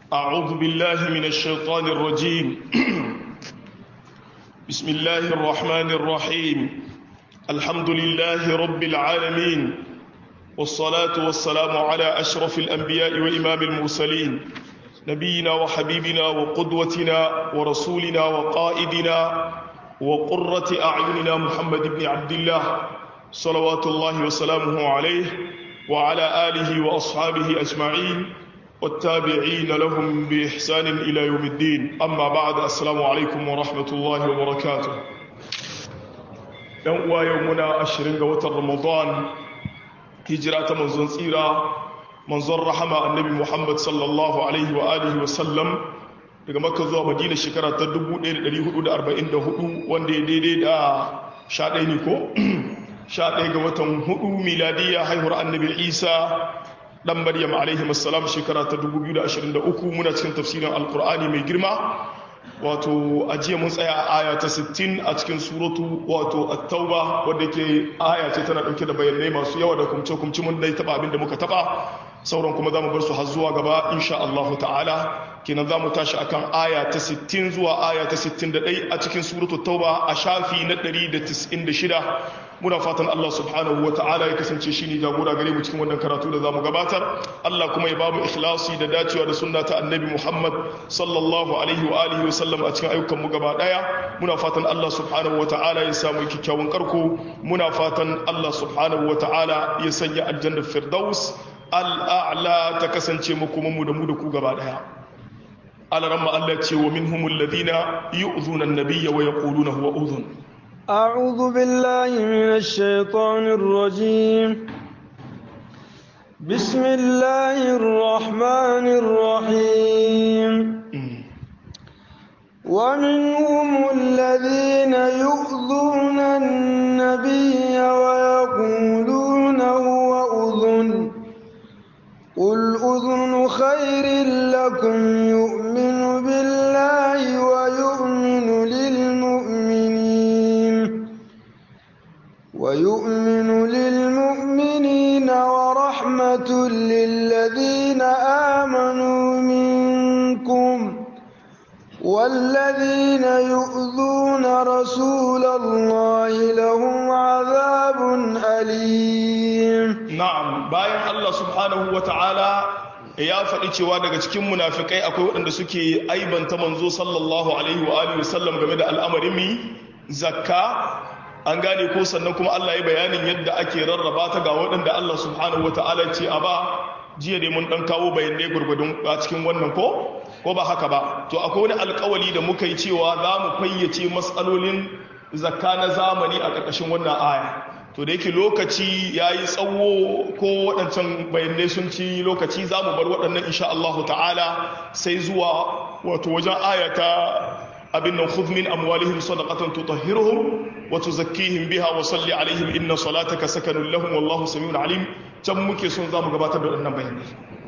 أعوذ بالله من الشيطان الرجيم بسم الله الرحمن الرحيم الحمد لله رب العالمين والصلاة والسلام على أشرف الأنبياء وإمام المرسلين نبينا وحبيبنا وقدوتنا ورسولنا وقائدنا وقرة أعيننا محمد بن عبد الله صلوات الله وسلامه عليه وعلى آله وأصحابه أجمعين والتابعين لهم بإحسان إلى يوم الدين أما بعد السلام عليكم ورحمة الله وبركاته يوم يومنا أشرين قوة رمضان هجرة منزل سيرة منزل رحمة النبي محمد صلى الله عليه وآله وسلم daga makka zuwa madina shekara ta 1444 wanda ya daidai da 11 ne ko 11 ga watan 4 miladiyya haihuwar annabi isa dan maryam alaihi assalam shekara ta 2023 muna cikin tafsirin alkur'ani mai girma wato ajiya mun tsaya a aya ta 60 a cikin suratu wato at-tauba wanda ke aya ce tana dauke da bayanai masu yawa da kumce kumce mun dai taba abin da muka taba sauran kuma zamu bar su har zuwa gaba insha Allah ta'ala kenan zamu tashi akan aya ta 60 zuwa aya ta 61 a cikin suratu tauba a shafi na 196 muna fatan Allah subhanahu wa ta'ala ya kasance shi ne jagora gare mu cikin wannan karatu da za mu gabatar Allah kuma ya ba mu ikhlasi da dacewa da sunna ta annabi Muhammad sallallahu alaihi wa alihi wa sallam a cikin ayyukan mu gaba daya muna fatan Allah subhanahu wa ta'ala ya samu kikkiawan karko muna fatan Allah subhanahu wa ta'ala ya sanya aljannar firdaus al'a'la ta kasance mu kuma mu da mu da ku gaba daya alaramma Allah ce wa minhumul ladina yu'zuna an-nabiyya wa yaquluna huwa udhun أعوذ بالله من الشيطان الرجيم بسم الله الرحمن الرحيم ومنهم الذين يؤذون النبي ويقولون هو أذن قل أذن خير لكم يؤمن بالله ويؤمن للمؤمنين ويؤمن للمؤمنين ورحمة للذين آمنوا منكم والذين يؤذون رسول الله لهم عذاب أليم نعم باين الله سبحانه وتعالى ya faɗi cewa daga cikin munafikai akwai waɗanda suke aibanta manzo sallallahu alaihi wa alihi wasallam game da al'amarin mi zakka an gane ko sannan kuma Allah ya bayanin yadda ake rarraba ta ga waɗanda Allah subhanahu wa ta'ala ce a ba jiya dai mun ɗan kawo bayanai gurgudun a cikin wannan ko ko ba haka ba to akwai wani alkawali da muka yi cewa za mu fayyace matsalolin zakka na zamani a ƙarƙashin wannan aya to da yake lokaci ya yi tsawo ko waɗancan bayanai sun ci lokaci za mu bar waɗannan insha Allah ta'ala sai zuwa wato wajen aya ta abin nan khudh min amwalihim sadaqatan tutahhiruhum wa tuzakkihim biha wa salli alaihim inna salataka sakanun lahum wallahu samiun alim can muke son zamu gabatar da wannan bayani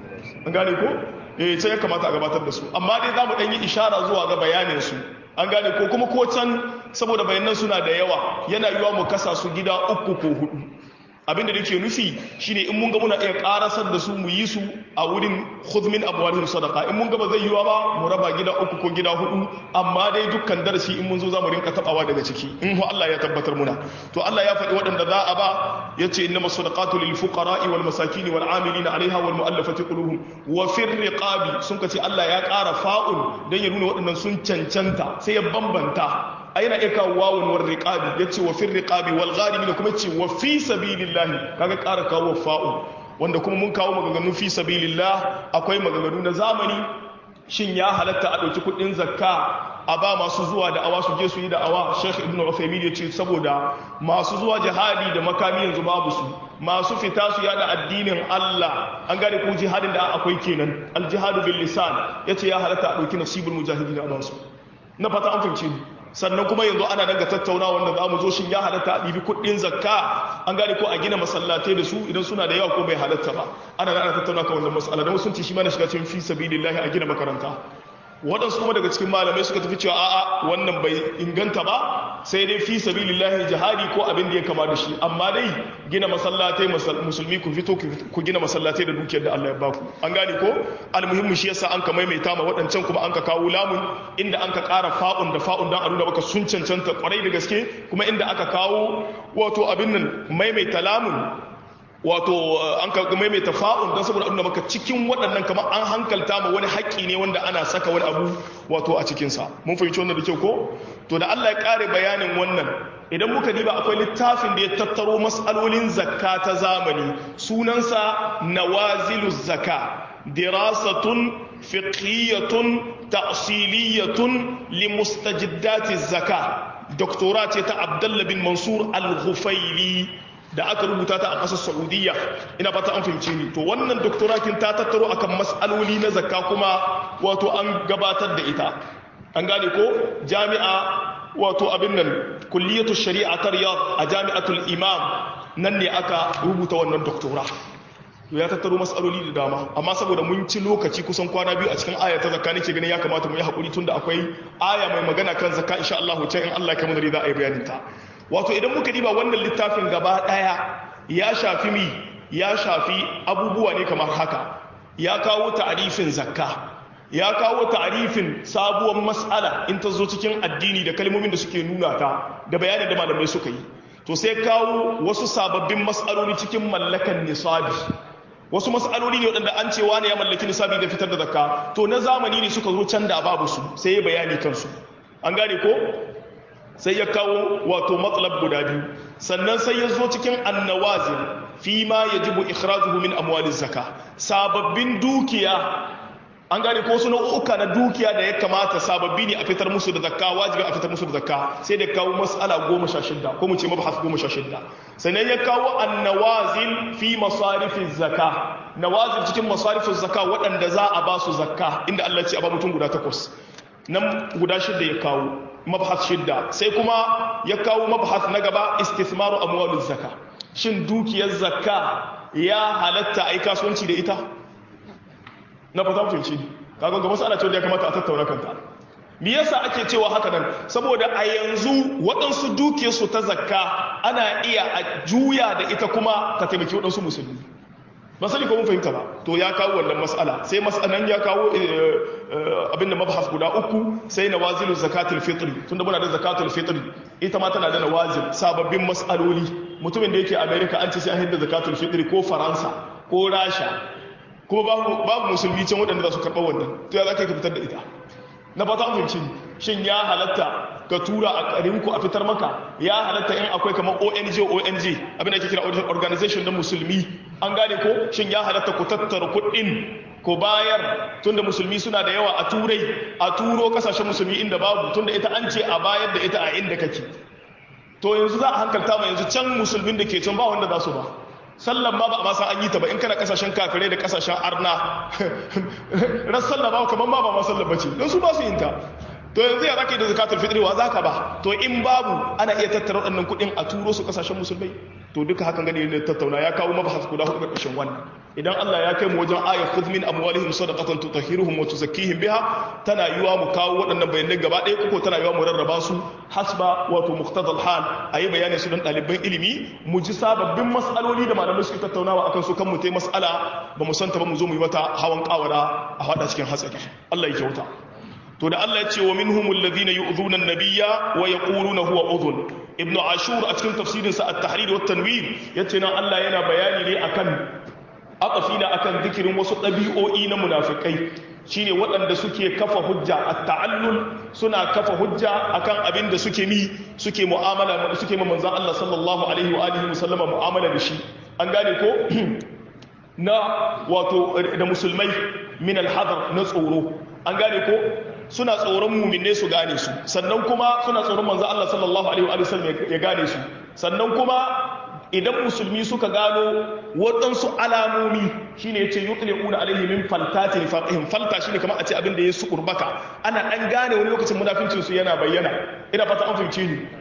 an gane ko eh sai ya kamata a gabatar da su amma dai zamu dan yi ishara zuwa ga bayanin su an gane ko kuma ko can saboda bayanan suna da yawa yana yiwa mu kasa su gida uku ko hudu abinda da ke nufi shine in mun ga muna iya karasar da su mu yi su a wurin khudmin abwalihim sadaqa in mun ga ba zai yiwa ba mu raba gida uku ko gida hudu amma dai dukkan darasi in mun zo zamu rinka tabawa daga ciki in ho Allah ya tabbatar muna to Allah ya faɗi waɗanda za a ba yace innama sadaqatu lil fuqara'i wal masakin wal amilina 'alayha wal mu'allafati qulubuhum wa fir riqabi sun kace Allah ya ƙara fa'un dan ya nuna waɗannan sun cancanta sai ya bambanta a yana iya kawo wawon war riƙabi ya ce wa fin riƙabi wal gharimi da kuma ce wa fi sabilillahi kaga ƙara kawo fa'u wanda kuma mun kawo maganganu fi sabilillah akwai maganganu na zamani shin ya halatta a ɗauki kuɗin zakka a ba masu zuwa da awa su je su yi da awa sheikh ibn uthaymin ya ce saboda masu zuwa jihadi da makami yanzu babu su masu fita su yada addinin Allah an gane ko jihadin da akwai kenan al jihadu bil lisan yace ya halatta a ɗauki nasibul mujahidin a basu na fata an fahimce ni sannan kuma yanzu ana daga tattauna wanda za mu zo shin ya halatta a ɗibi kuɗin zakka an gane ko a gina masallatai da su idan suna da yawa ko bai halatta ba ana ana tattauna kan wannan mas'ala da sun ce shi ma na shiga cikin fi sabilillahi a gina makaranta waɗansu kuma daga cikin malamai suka tafi cewa a'a wannan bai inganta ba sai dai fi sabilillahi jihadi ko abin da ya kama da shi amma dai gina masallatai musulmi ku fito ku gina masallatai da dukiyar da Allah ya baku an gane ko almuhimmi shi yasa an ka maimaita ma waɗancan kuma an ka kawo lamun inda an ka ƙara fa'un da fa'un dan a nuna maka sun cancanta kwarai da gaske kuma inda aka kawo wato abin nan maimaita lamun wato an ka maimaita fa'un don saboda abinda maka cikin waɗannan kamar an hankalta ma wani haƙƙi ne wanda ana saka wani abu wato a cikinsa mun fahimci wannan da kyau ko to da Allah ya ƙare bayanin wannan idan muka diba akwai littafin da ya tattaro mas'alolin zakka ta zamani sunansa nawazilu zakka dirasatun fiqhiyatun ta'siliyatun limustajiddati zakka doktora ce ta Abdullah bin Mansur al-Ghufaili da aka rubuta ta a ƙasar saudiya ina fata an fahimce ni to wannan doktorakin ta tattaro akan mas'aloli na zakka kuma wato an gabatar da ita an gane ko jami'a wato abin nan kulliyatu shari'a ta riyad a jami'atul imam nan ne aka rubuta wannan doktora to ya tattaro mas'aloli da dama amma saboda mun ci lokaci kusan kwana biyu a cikin aya ta zakka nake ganin ya kamata mu yi hakuri tunda akwai aya mai magana kan zakka insha Allah can in Allah ya kamar da za a yi bayanin ta wato idan muka diba wannan littafin gaba daya ya shafi mi ya shafi abubuwa ne kamar haka ya kawo ta'arifin zakka ya kawo ta'arifin sabuwar mas'ala in ta zo cikin addini da kalmomin da suke nuna ta da bayanin da malamai suka yi to sai kawo wasu sababbin mas'aloli cikin mallakan nisabi wasu mas'aloli ne waɗanda an cewa ne ya mallaki nisabi da fitar da zakka to na zamani ne suka zo can da babu su sai ya bayani kansu an gane ko sai ya kawo wato matsalab guda biyu sannan sai ya zo cikin annawazin fi ma ya jibu ikhrajuhu min amwalin zaka sababbin dukiya an gane ko suna uka na dukiya da ya kamata sababbi ne a fitar musu da zakka wajibi a fitar musu da zakka sai da kawo mas'ala goma sha shidda ko mu ce mabahas goma sha shidda sannan ya kawo annawazin fi masarifin zakka nawazin cikin masarifin zakka waɗanda za a ba su zakka inda Allah ce a ba mutum guda takwas nan guda shidda ya kawo mabhas shidda sai kuma ya kawo mabhas na gaba istithmaru amwaluz zakka shin dukiyar zakka ya halatta ai kasuwanci da ita na fata fahimci kaga ga masala ce wanda ya kamata a tattauna kanta me yasa ake cewa haka nan saboda a yanzu waɗansu dukiyarsu ta zakka ana iya a juya da ita kuma ta taimaki waɗansu musulmi ba sani ko mun fahimta ba to ya kawo wannan mas'ala sai mas'alan ya kawo abinda mabhas guda uku sai nawazilu zakatul fitri tunda muna da zakatul fitri ita ma tana da nawazil sababbin mas'aloli mutumin da yake America an ce sai an hidda zakatul fitri ko Faransa ko Rasha kuma babu babu musulmi can waɗanda za su karɓa wannan to ya zaka ka fitar da ita na fata an fahimci shin ya halatta ka tura a ƙarinku a fitar maka ya halatta in akwai kamar ONG ONG abin da ake kira organization na musulmi an gane ko shin ya halatta ku tattara kuɗin ko bayar tunda musulmi suna da yawa a turai a turo kasashen musulmi inda babu tunda ita an ce a bayar da ita a inda kake to yanzu za a hankalta ma yanzu can musulmin da ke can ba wanda za su ba sallan ma ba a masa an yi ta ba in kana kasashen kafirai da kasashen arna ran sallah ba kamar ma ba ma sallah bace don su ba su yin ta to yanzu ya zaka yi da zakatul fitri wa zaka ba to in babu ana iya tattara waɗannan kuɗin a turo su kasashen musulmai to duka hakan gani ne tattauna ya kawo mabahas guda hudu ƙarshen wannan idan Allah ya kai mu wajen ayat khudh min amwalihim sadaqatan tutahhiruhum wa tuzakkihim biha tana yiwa mu kawo waɗannan bayanai gaba ɗaya ko tana yiwa mu rarraba su hasba wato muqtadal hal ayi bayani su don ɗaliban ilimi mu ji sababbin mas'aloli da malamai suke tattaunawa akan su kan mu tai mas'ala ba mu santa ba mu zo mu yi mata hawan kawara a hada cikin hatsari Allah ya kyauta to da Allah ya ce wa minhumul ladhina yu'dhuna an-nabiyya wa yaquluna huwa udhun ibnu ashur a cikin tafsirin sa at-tahrir wa at-tanwir yace nan Allah yana bayani ne akan aqafina akan zikirin wasu ɗabi'o'i na munafikai shine waɗanda suke kafa hujja at-ta'allul suna kafa hujja akan abin da suke mi suke mu'amala suke ma manzon Allah sallallahu alaihi wa alihi wasallama mu'amala da shi an gane ko na wato da musulmai min al-hadar na tsoro an gane ko suna tsoron muminne su gane su sannan kuma suna tsoron manzo Allah sallallahu alaihi wa sallam ya gane su sannan kuma idan musulmi suka gano waɗansu alamomi shine yace yutliquna alaihi min faltati nifaqihim falta shine kamar a ce abin da ya su kurbaka ana dan gane wani lokacin munafincin su yana bayyana ina fata an fahimce ni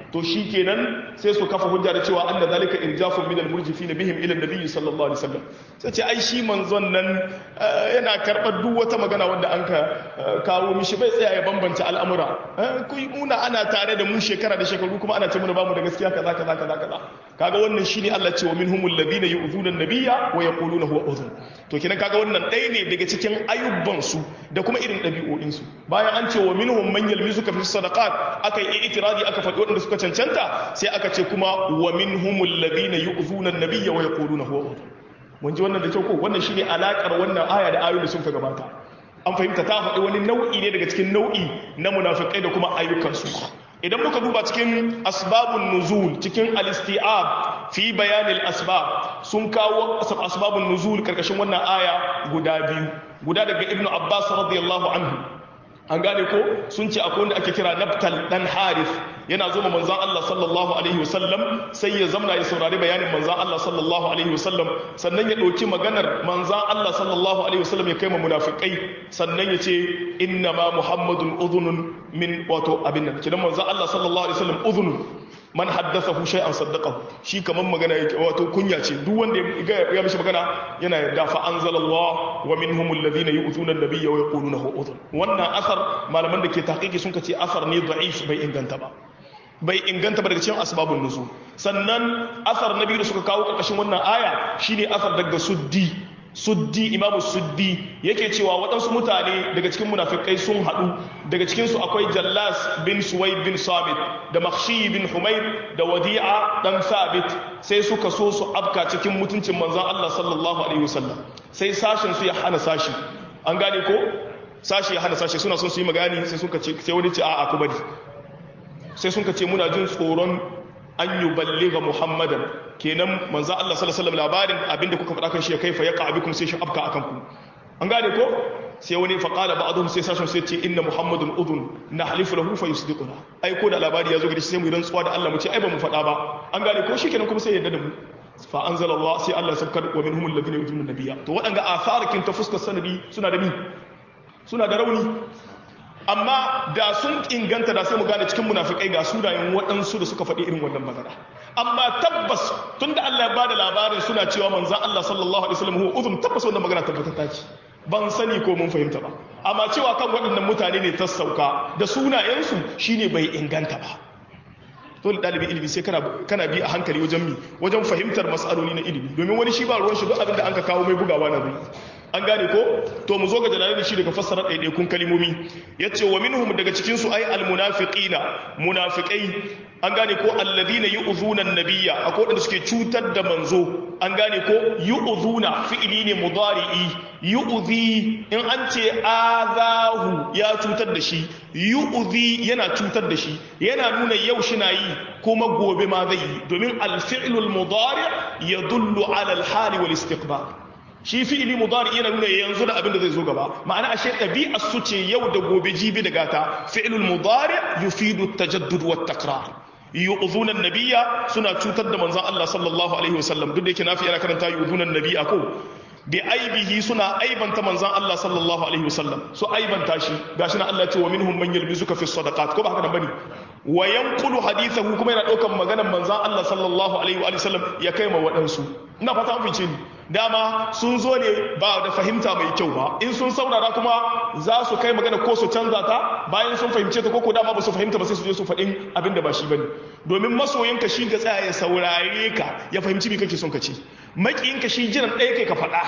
to shi kenan sai su kafa hujja da cewa anna zalika irjafun min al-murjifin bihim ila an-nabi sallallahu alaihi wasallam sai ce ai shi manzon nan yana karbar duk wata magana wanda an ka kawo mishi bai tsaya ya bambanta al'amura ku muna ana tare da mu shekara da shekaru kuma ana ce muna bamu da gaskiya kaza kaza kaza kaza kaga wannan shine Allah ce wa minhumul ladina yu'zuna an-nabiyya wa yaquluna huwa udhun to kenan kaga wannan ɗaya ne daga cikin ayyuban su da kuma irin ɗabi'o'in su bayan an ce wa minhum man yalmizuka fi sadaqat aka yi itiradi aka faɗi waɗanda suka cancanta sai aka ce kuma wa minhumul ladina yu'zuna an-nabiyya wa yaquluna huwa udhun mun ji wannan da kyau ko wannan shine alakar wannan aya da ayoyi da sun ka gabata an fahimta ta faɗi wani nau'i ne daga cikin nau'i na munafikai da kuma ayyukansu idan muka duba cikin asbabun nuzul cikin al-isti'ab fi bayanil asbab sun kawo asbabun nuzul karkashin wannan aya guda biyu guda daga ibnu abbas radiyallahu anhu an gane ko sun ce akwai wanda ake kira nabtal dan harith yana zo manzon Allah sallallahu alaihi wasallam sai ya zamna ya saurari bayanin manzon Allah sallallahu alaihi wasallam sannan ya dauki maganar manzon Allah sallallahu alaihi wasallam ya kai ma munafikai sannan ya ce inna ma muhammadun udhunun min wato abin nan kidan manzon Allah sallallahu alaihi wasallam udhunun man haddathahu shay'an saddaqahu shi kaman magana yake wato kunya ce duk wanda ya mishi magana yana yarda fa anzalallahu wa minhum alladhina yu'thuna an-nabiyya wa yaquluna huwa udhun wannan asar malaman da ke tahqiqi sun ce asar ne da'if bai inganta ba bai inganta ba daga cikin asbabun nuzul sannan asar na biyu da suka kawo karkashin wannan aya shine asar daga suddi suddi imamu suddi yake cewa waɗansu mutane daga cikin munafikai sun haɗu daga cikinsu akwai jallas bin suwai bin sabit da makshi bin humair da wadi'a dan sabit sai suka so su afka cikin mutuncin manzan Allah sallallahu alaihi wasallam sai sashen su ya hana sashi an gane ko sashi ya hana sashi suna son su yi magani sai suka ce sai wani ce a'a ku bari sai suka ce muna jin tsoron an yi balliga muhammadan kenan manzo Allah sallallahu alaihi wasallam labarin abinda kuka faɗa kan shi ya kaifa yaqa abikum sai shi afka akan ku an gane ko sai wani fa qala ba'dhum sai sashin sai ce inna muhammadun udun nahlifu lahu fa yusdiquna ai ko da labari ya zo gari sai mu yi rantsuwa da Allah mu ce ai ba mu faɗa ba an gane ko shikenan kuma sai yadda da mu fa anzala Allah sai Allah sabkar wa minhum alladhina yujuna nabiyya to waɗanga atharakin ta fuskar sanadi suna da mi suna da rauni amma da sun inganta da sai mu gane cikin munafikai ga sunayen waɗansu da suka faɗi irin wannan magana amma tabbas tun da Allah ya bada labarin suna cewa manzan Allah sallallahu alaihi wasallam huwa uzum tabbas wannan magana tabbata ta ce ban sani ko mun fahimta ba amma cewa kan waɗannan mutane ne ta sauka da sunayensu shine bai inganta ba dole ɗalibi ilimi sai kana bi a hankali wajen mi wajen fahimtar matsaloli na ilimi domin wani shi ba ruwan shi duk abin da an ka kawo mai bugawa na bai an gane ko to mu zo ga jalalin shi daga fassara ɗaiɗaikun kalimomi ya ce wa minhum daga cikinsu ai almunafiqina munafiqai an gane ko alladhina yu'zuna an-nabiyya akwai wanda suke cutar da manzo an gane ko yu'zuna fi'ili ne mudari'i yu'zi in an ce azahu ya cutar da shi yu'zi yana cutar da shi yana nuna yau shi na yi kuma gobe ma zai yi domin al-fi'lul mudari' yadullu ala al-hali wal istiqbal shi fi'ili mudari yana nuna yanzu da abin da zai zo gaba ma'ana ashe ɗabi'ar su ce yau da gobe jibi da gata fi'ilul mudari yufidu tajaddud wa takrar yu'dhuna an-nabiyya suna cutar da manzon Allah sallallahu alaihi wasallam duk da yake nafi yana karanta yu'dhuna an-nabiyya ko bi aibihi suna aibanta manzon Allah sallallahu alaihi wasallam su aibanta shi gashi na Allah ya ce wa minhum man yalmizuka fi sadaqat ko ba haka nan bane wa yanqulu hadithahu kuma yana daukan maganar manzon Allah sallallahu alaihi wa sallam ya kai ma waɗansu ina fata an fice ni dama sun zo ne ba da fahimta mai kyau ba in sun saurara kuma za su kai magana ko su canza ta bayan sun fahimce ta koko dama ba su fahimta ba sai su je su faɗin abin da ba shi bane domin masoyinka shi ga tsaya ya saurare ka ya fahimci me kake son ka ce makiyinka shi jiran ɗaya kai ka faɗa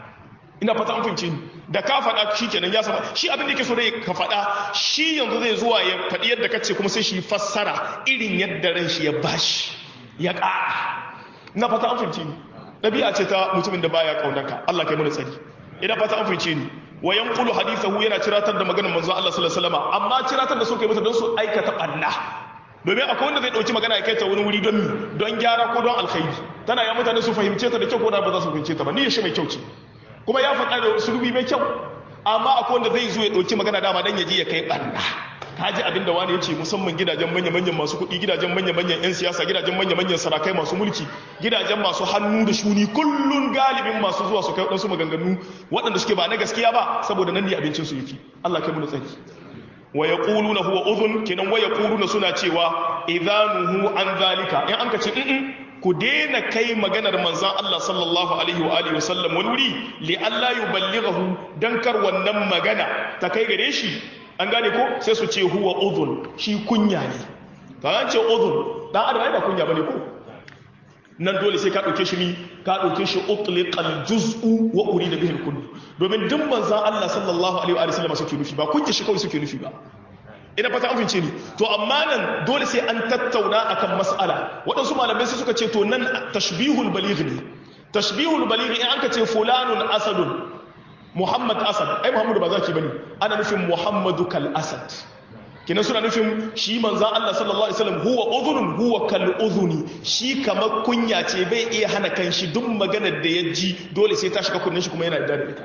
ina fata an fahimci da ka faɗa shi kenan ya saba shi abin da yake so dai ka faɗa shi yanzu zai zuwa ya faɗi yadda ka ce kuma sai shi fassara irin yadda ran shi ya bashi ya ƙara ina fata an fahimci ni ɗabi'a ce ta mutumin da baya ƙaunarka Allah kai mana tsari ina fata an fahimce ni wa yanqulu hadithahu yana ciratar da maganar manzon Allah sallallahu alaihi wasallam amma ciratar da su kai masa don su aikata banna domin akwai wanda zai dauki magana ya kai ta wani wuri don don gyara ko don alkhairi tana ya mutane su fahimce ta da kyau ko da ba za su fahimce ta ba ni shi mai kyau ce kuma ya faɗa da sulubi mai kyau amma akwai wanda zai zo ya dauki magana dama dan ya je ya kai banna kaji abin da wani ya ce musamman gidajen manya-manyan masu kuɗi gidajen manya-manyan 'yan siyasa gidajen manya-manyan sarakai masu mulki gidajen masu hannu da shuni kullun galibin masu zuwa su kai waɗansu maganganu waɗanda suke ba na gaskiya ba saboda nan ne abincinsu yake Allah kai mu tsari wa yaquluna huwa udhun kenan wa yaquluna suna cewa idhanuhu an zalika in an ka ce in ku daina kai maganar manzan Allah sallallahu alaihi wa alihi wasallam wani wuri li Allah yuballighahu dan kar wannan magana ta kai gare shi an gane ko sai su ce huwa udhun shi kunya ne to an ce udhun dan adam ai ba kunya bane ko nan dole sai ka dauke shi ni ka dauke shi utliqal juz'u wa urida bihi al-kull domin duk manzan Allah sallallahu alaihi wa sallam suke nufi ba kunya shi kawai suke nufi ba ina fata an fince ni to amma nan dole sai an tattauna akan mas'ala waɗansu malamai sai suka ce to nan tashbihul baligh ne tashbihul baligh in anka ce fulanun asadun muhammad asad ai muhammadu ba zaki bane ana nufin muhammadu kal asad kinan suna nufin shi manzo Allah sallallahu alaihi wasallam huwa udhunun huwa kal udhuni shi kamar kunya ce bai iya hana kanshi duk maganar da ya ji dole sai ta shiga kunnin shi kuma yana da ita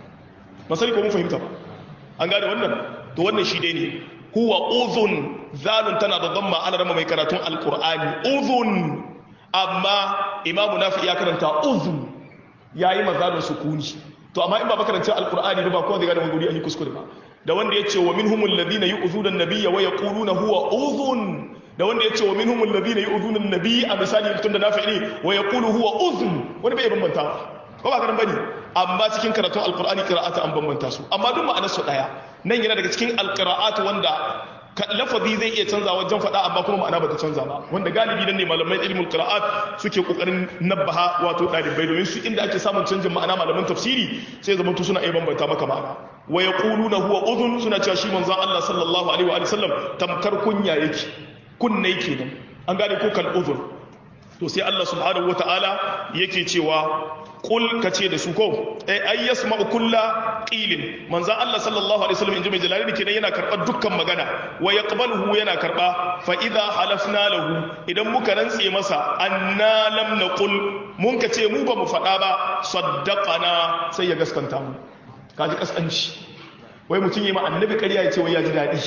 masali ko mun fahimta ba an gane wannan to wannan shi dai ne huwa uzun zalun tana da damma ana rama mai karatun alkur'ani uzun amma imamu nafi ya karanta uzun ya yi mazalun sukuni to amma in ba makarantar alkur'ani ba kowa zai gane wani guri an yi kuskure ba da wanda ya ce wa minhumul ladina yu'zuna an-nabiyya wa yaquluna huwa uzun da wanda ya ce wa minhumul ladina yu'zuna an-nabiyya a misali tun da nafi ne wa yaqulu huwa uzun wani bai bambanta ko ba karan bane amma cikin karatun alkur'ani qira'ata an bambanta su amma duk ma'anar su daya nan yana daga cikin alqira'at wanda lafazi zai iya canza wajen faɗa amma kuma ma'ana bata canza ba wanda galibi nan ne malamai ilmul qira'at suke kokarin nabbaha wato dalibai domin su inda ake samun canjin ma'ana malaman tafsiri sai zama tu suna iya bambanta maka ma'ana wa yaquluna huwa udhun suna cewa shi manzon Allah sallallahu alaihi wa sallam tamkar kunya yake kunne kenan an gane ko kal udhun to sai Allah subhanahu wataala yake cewa kul ka ce da su ko ai yasma'u kulla qilin manzo Allah sallallahu alaihi wasallam inji mai jalali kenan yana karbar dukkan magana wa yaqbaluhu yana karba fa idha halafna lahu idan muka rantse masa anna lam naqul mun ka ce mu ba mu faɗa ba saddaqana sai ya gaskanta mu kaji kaskanci wai mutum yi ma annabi ƙarya ya ce wai ya ji daɗi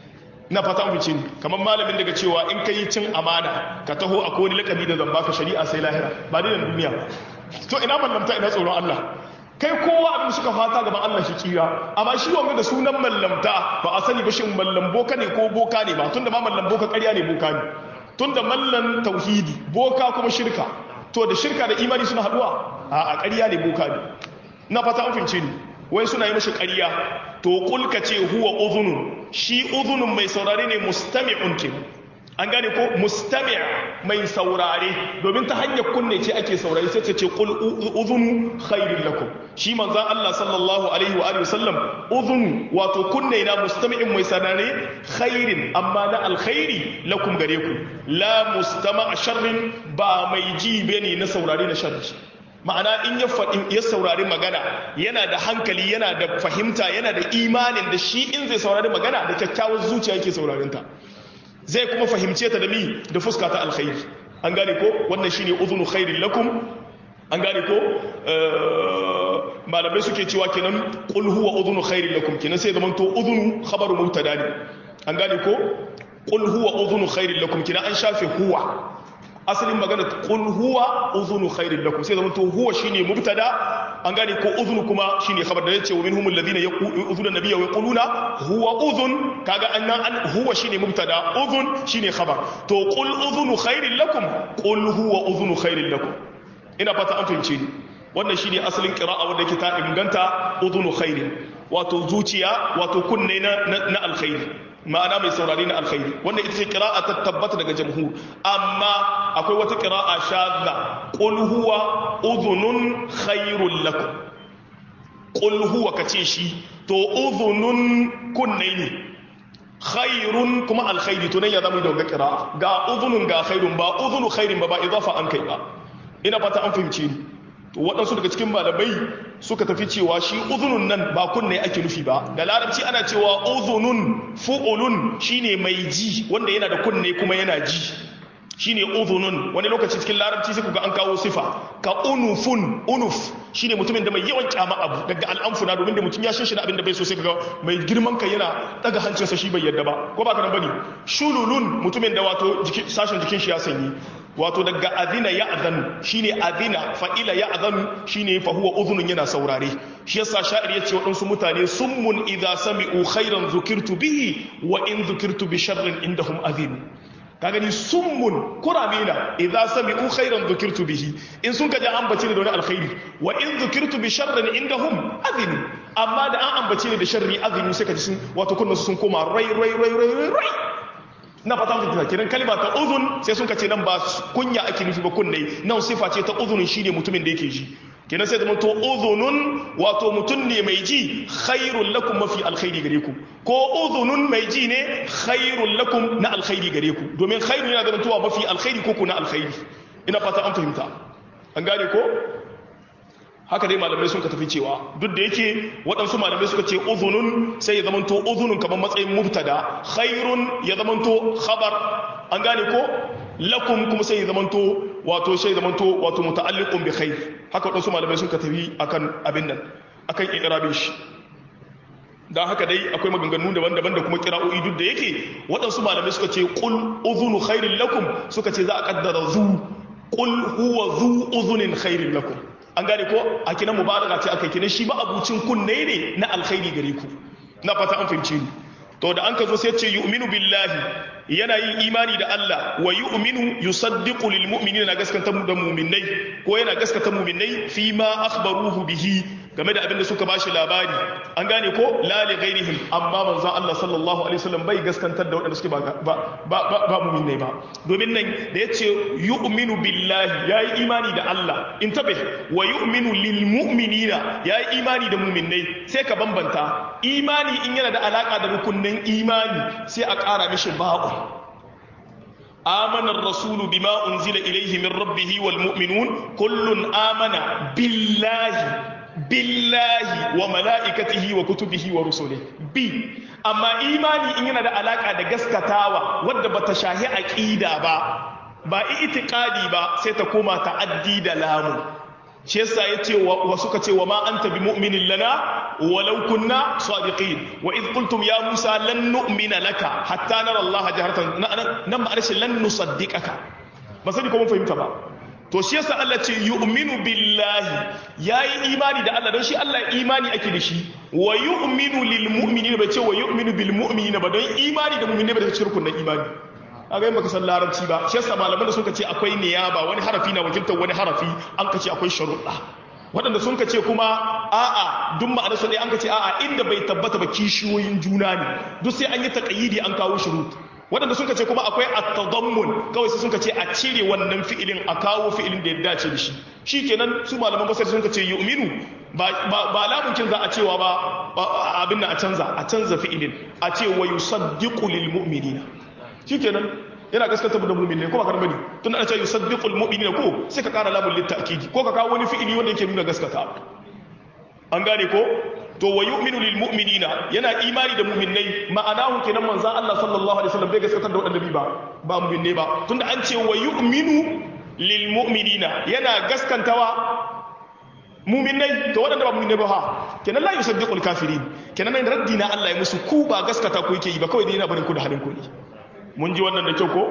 na fata an fice kamar malamin daga cewa in kai cin amana ka taho a wani lakabi da zan baka shari'a sai lahira ba dai da duniya ba to ina mallamta ina tsoron Allah kai kowa abin suka fata gaban Allah shi kira amma shi wanga da sunan mallamta ba a sani ba shin mallam boka ne ko boka ne ba tunda ma mallam boka ƙarya ne boka ne tunda mallan tauhidi boka kuma shirka to da shirka da imani suna haduwa a a ƙarya ne boka ne na fata an fince ni wai suna yi mashi ƙarya to kulka ce huwa udhunun shi udhunun mai saurare ne mustami'un kenan an gane ko mustami' mai saurare domin ta hanyar kunne ce ake saurare sai ta ce qul udhunu khairul lakum shi manzon Allah sallallahu alaihi wa alihi wasallam udhunu wato kunne na mustami'in mai saurare khairin amma na alkhairi lakum gare ku la mustama' sharrin ba mai ji bane na saurare na sharri ma'ana in ya faɗi ya saurari magana yana da hankali yana da fahimta yana da imanin da shi in zai saurari magana da kyakkyawar zuciya yake saurarinta zai kuma fahimce ta da mi da fuska ta alkhairi an gane ko wannan shine uzunu khairin lakum an gane ko malamai suke cewa kenan qul huwa uzunu khairin lakum kenan sai zaman to uzunu khabaru mubtada ne an gane ko qul huwa uzunu khairin lakum kenan an shafe huwa asalin magana qul huwa uzunu khairin lakum sai zaman to huwa shine mubtada an gane ko uzunu kuma shine khabar da yace wa minhum alladhina yaquluna nabiyya wa yaquluna huwa uzun kaga annan an huwa shine mubtada uzun shine khabar to qul uzunu khairin lakum qul huwa uzunu khairin lakum ina fata an fahimce ni wannan shine asalin qira'a wanda yake ta inganta uzunu khairin wato zuciya wato kunne na na alkhairi ma'ana mai saurari na alkhairi wanda ita ce kira'a ta tabbata daga jamhur amma akwai wata kira'a shadda qul huwa udhunun khairul lakum qul huwa kace shi to udhunun kunne ne khairun kuma alkhairi to nan ya zama da kira'a ga udhunun ga khairun ba udhunu khairin ba ba idafa an kai ba ina fata an fahimce ni to waɗansu daga cikin malamai suka tafi cewa shi uzunun nan ba kunne ake nufi ba da larabci ana cewa uzunun fu'ulun shine mai ji wanda yana da kunne kuma yana ji shine uzunun wani lokaci cikin larabci sai kuga an kawo sifa ka unufun unuf shine mutumin da mai yawan kyama abu daga al'amfuna domin da mutum ya shin abin da bai so sai kaga mai girman kai yana daga hancinsa shi bai yadda ba ko ba ka nan bane shululun mutumin da wato sashen jikin shi ya sanyi wato daga azina ya'zanu shine azina fa'ila ya'zanu shine fa huwa udhunun yana saurare shi yasa sha'ir yace waɗansu mutane summun idza sami'u khairan dhukirtu bihi wa in dhukirtu bi sharrin indahum azinu ka gani summun kuramina idza sami'u khairan dhukirtu bihi in sun kaje an bace ni da wani alkhairi wa in dhukirtu bi sharrin indahum azinu amma da an ambace ni da sharri azinu sai kaji sun wato kunna sun koma rai rai rai rai rai na fata mutum kiran kalma ta uzun sai sun kace nan ba kunya ake nufi ba kunne nan sifa ce ta uzunin shine mutumin da yake ji kenan sai da to uzunun wato mutum ne mai ji khairul lakum mafi alkhairi gare ku ko uzunun mai ji ne khairul lakum na alkhairi gare ku domin khairu yana da tuwa mafi alkhairi ko ku na alkhairi ina fata an fahimta an gane ko haka dai malamai sun ka tafi cewa duk da yake waɗansu malamai suka ce uzunun sai ya zamanto uzunun kamar matsayin mubtada khairun ya zamanto khabar an gane ko lakum kuma sai ya zamanto wato sai ya zamanto wato muta'alliqun bi khair haka waɗansu malamai sun ka tafi akan abin nan akan ikrabin shi dan haka dai akwai maganganu daban-daban da kuma kira'o'i duk da yake waɗansu malamai suka ce qul uzunu khairin lakum suka ce za a kaddara zu qul huwa zu uzunin khairin lakum an gane ko a kinan mubaraka ce aka kinan shi ba abucin kunne ne na alkhairi gare ku na fata an fahimce ni to da an ka zo sai ce yu'minu billahi yana yin imani da Allah wa yu'minu yusaddiqu lil mu'minina gaskata mu da mu'minai ko yana gaskata mu'minai fi ma akhbaruhu bihi game da abin da suka bashi labari an gane ko la li ghairihim amma manzon Allah sallallahu alaihi wasallam bai gaskantar da waɗanda suke ba ba ba, ba mu'minai ba domin nan da yace yu'minu billahi yayi imani da Allah in tabe wa yu'minu lil mu'minina yayi imani da mu'minai sai ka bambanta imani in yana da alaka da rukunnan imani sai a ƙara mishi ba'u آمن الرسول بما أنزل إليه من ربه والمؤمنون كل آمن بالله بالله وملائكته وكتبه ورسله بي أما إيماني إننا دا علاقة دا قسكتاوة ودى بتشاهي أكيدا با با إتقادي با سيتكوما تعدي دا لامو shi yasa yace wa suka ce wa ma anta bi mu'minin lana walau kunna sadiqin wa id qultum ya musa lan nu'mina laka hatta nara allaha jaharatan nan ma arshin lan nusaddiqaka ba sani ko mun fahimta ba to shi yasa Allah ce yu'minu billahi yayi imani da Allah don shi Allah imani ake da shi wa yu'minu lil mu'minina bai ce wa yu'minu bil mu'minina ba don imani da mu'minai ba da cikin rukunin imani a ga baka san larabci ba shi yasa malaman da suka ce akwai niyaba wani harafi na wakiltar wani harafi an ka ce akwai sharuɗa waɗanda sun ka ce kuma a'a duk ma'anar su ne an ka ce a'a inda bai tabbata ba kishiyoyin juna ne duk sai an yi taqayidi an kawo shurut waɗanda sun ka ce kuma akwai at-tadammun kawai sai sun ka ce a cire wannan fi'ilin a kawo fi'ilin da ya dace da shi shikenan su malaman basar sun ka ce yu'minu ba ba lamunkin za a cewa ba abin nan a canza a canza fi'ilin a ce wa yusaddiqu lil mu'minina shikenan yana gaskata da mu'min ne ko ba karbani tun ana cewa yusaddiqul mu'minina ko sai ka kara lamun litakidi ko ka kawo wani fi'ili wanda yake nuna gaskata an gane ko to wa yu'minu lil mu'minina yana imani da mu'minnai ma'anahu kenan manzon Allah sallallahu alaihi wasallam bai gaskatar da wadannan ba ba mu'minne ba tunda an ce wa yu'minu lil mu'minina yana gaskantawa mu'minnai to wadanda ba mu'minne ba ha kenan la yusaddiqul kafirin kenan nan raddi na Allah ya musu ku ba gaskata ku yake yi ba kawai dai yana barin ku da halin ku ne mun ji wannan da kyau ko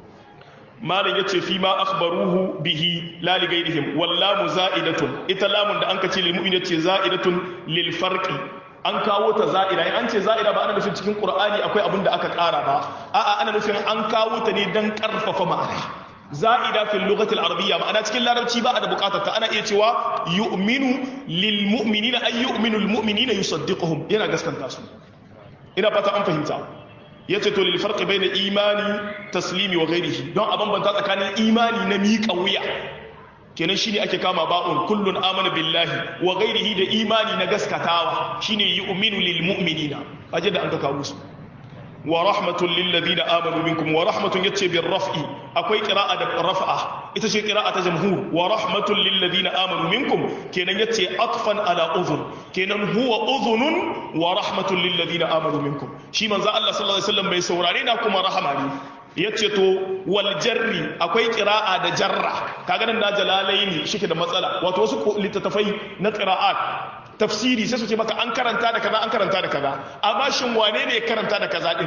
malam yace fi ma akhbaruhu bihi la li ghayrihim wallamu za'idatun ita lamun da anka ce lil mu'min yace za'idatun lil farqi an kawo ta za'ida in an ce za'ida ba ana nufin cikin qur'ani akwai abin da aka ƙara ba a'a ana nufin an kawo ta ne dan karfafa ma'ana za'ida fil lughati al arabiyya ma'ana cikin larabci ba a da bukatar ta ana iya cewa yu'minu lil mu'minina ay yu'minu al mu'minina yusaddiquhum yana gaskanta su ina fata an fahimta ya ce to lil farqi bayna imani taslimi wa ghairihi don a bambanta tsakanin imani na miƙa wuya kenan shine ake kama ba'un kullun amana billahi wa ghairihi da imani na gaskatawa shine yu'minu lil mu'minina aje da an ka kawo su wa rahmatun lil ladina amanu minkum wa rahmatun yace bir raf'i akwai qira'a da raf'a ita ce qira'a ta jamhur wa rahmatun lil ladina amanu minkum kenan yace atfan ala udhun kenan huwa udhunun wa rahmatun lil ladina amanu minkum shi manzo Allah sallallahu alaihi wasallam bai saurare na kuma rahama ne yace to wal jarri akwai qira'a da jarra kaga nan da jalalaini shike da matsala wato wasu littattafai na qira'at tafsiri sai su ce maka an karanta da kaza an karanta da kaza amma shin wane ne karanta da kaza din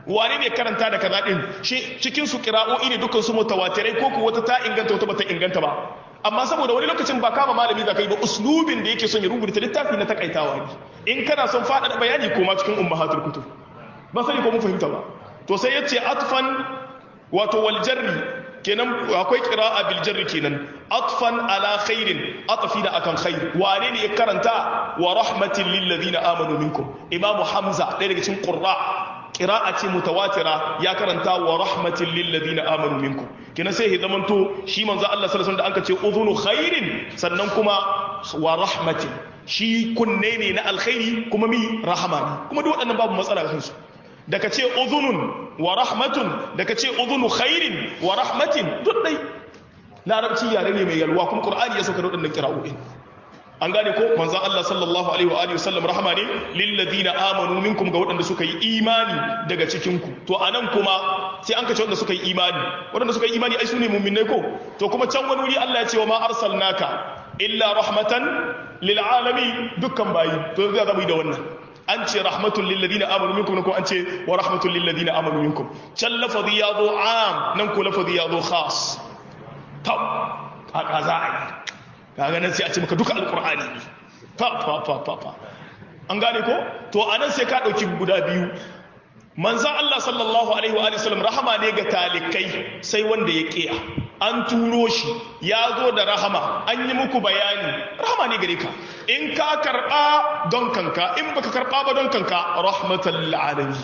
wane ne karanta da kaza din shi cikin su qira'o'i ne dukkan su mutawatirai ko ko wata ta inganta wata bata inganta ba amma saboda wani lokacin ba kama malami za ka yi ba uslubin da yake son ya rubuta littafi na takaitawa ne in kana son faɗaɗa bayani ko ma cikin ummahatul kutub ba sani ko mun fahimta ba to sai yace atfan wato wal jarri kenan akwai qira'a bil jarri kenan atfan ala khairin atfi da akan khair wane ne ya karanta wa rahmatin lil ladina amanu minkum imam hamza ɗaya daga cikin qurra qira'a ce mutawatira ya karanta wa rahmatin lil ladina amanu minkum kenan sai ya zamanto shi manzo Allah sallallahu alaihi wasallam da anka ce udhunu khairin sannan kuma wa rahmatin shi kunne ne na alkhairi kuma mi rahama ne kuma duk waɗannan babu matsala kansu da ka ce udhunun wa rahmatun da ka ce udhunu khairin wa rahmatin duk dai larabci yare ne mai yalwa kuma qur'ani ya sauka da waɗannan kira'o'in an gane ko manzon Allah sallallahu alaihi wa alihi wasallam rahama ne lil ladina amanu minkum ga waɗanda suka yi imani daga cikin ku to anan kuma sai an kace waɗanda suka yi imani waɗanda suka yi imani ai sune mu'minai ko to kuma can wani wuri Allah ya ce wa ma arsalnaka illa rahmatan lil alamin dukkan bayi to zai zama da wannan an ce rahmatul lil ladina amanu minkum ko an ce wa rahmatul lil ladina amanu minkum can lafazi ya zo am nan ko lafazi ya zo khas ta kaka za a yi kaga nan sai a ce maka duka alqur'ani ne fa fa fa fa fa an gane ko to anan sai ka dauki guda biyu manzo Allah sallallahu alaihi wa sallam rahama ne ga talikai sai wanda ya kiya an turo shi ya zo da rahama an yi muku bayani rahama ne gare ka in ka karba don kanka in baka karba ba don kanka rahmatan lil alamin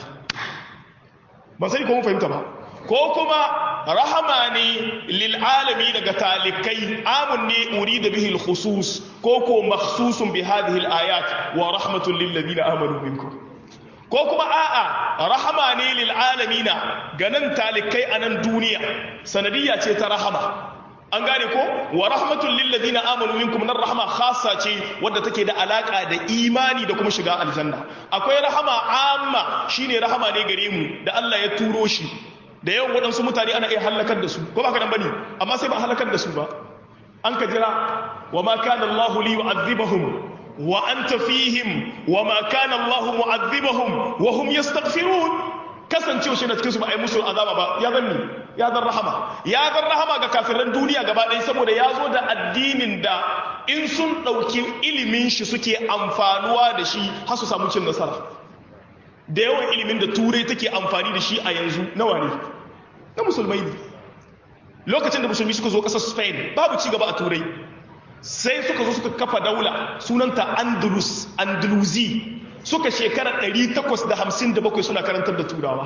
ban sai ko mun fahimta ba ko kuma rahama ne lil alami daga talikai amun ne urida bihi al khusus ko ko makhsusun bi hadhihi al ayat wa rahmatun lil ladina amanu minkum ko kuma a'a rahama ne lil alamina ganin talikai a nan duniya sanadiyya ce ta rahama an gane ko wa rahmatul lil ladina amanu minkum nan rahama khassa ce wadda take da alaka da imani da kuma shiga aljanna akwai rahama amma shine rahama ne gare mu da Allah ya turo shi da yawan waɗansu mutane ana iya halakar da su ko ba ka nan bane amma sai ba halakar da su ba an ka jira wa ma kana Allah li yu'adhibahum wa anta fihim wa ma kana Allah mu'adhibahum wa hum yastaghfirun kasancewa shi na cikin su ba a yi musu azaba ba ya zanni ya zan rahama ya zan rahama ga kafiran duniya gaba ɗaya saboda ya zo da addinin da in sun ɗauki ilimin shi suke amfanuwa da shi har su samu cin nasara da yawan ilimin da turai take amfani da shi a yanzu nawa ne na musulmai ne lokacin da musulmi suka zo ƙasar spain babu ci gaba a turai sai suka zo suka kafa daula sunanta andalus andalusi suka shekara 857 suna karantar da turawa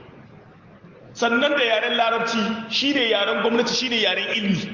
sannan da yaren larabci shine yaren gwamnati shine yaren ilmi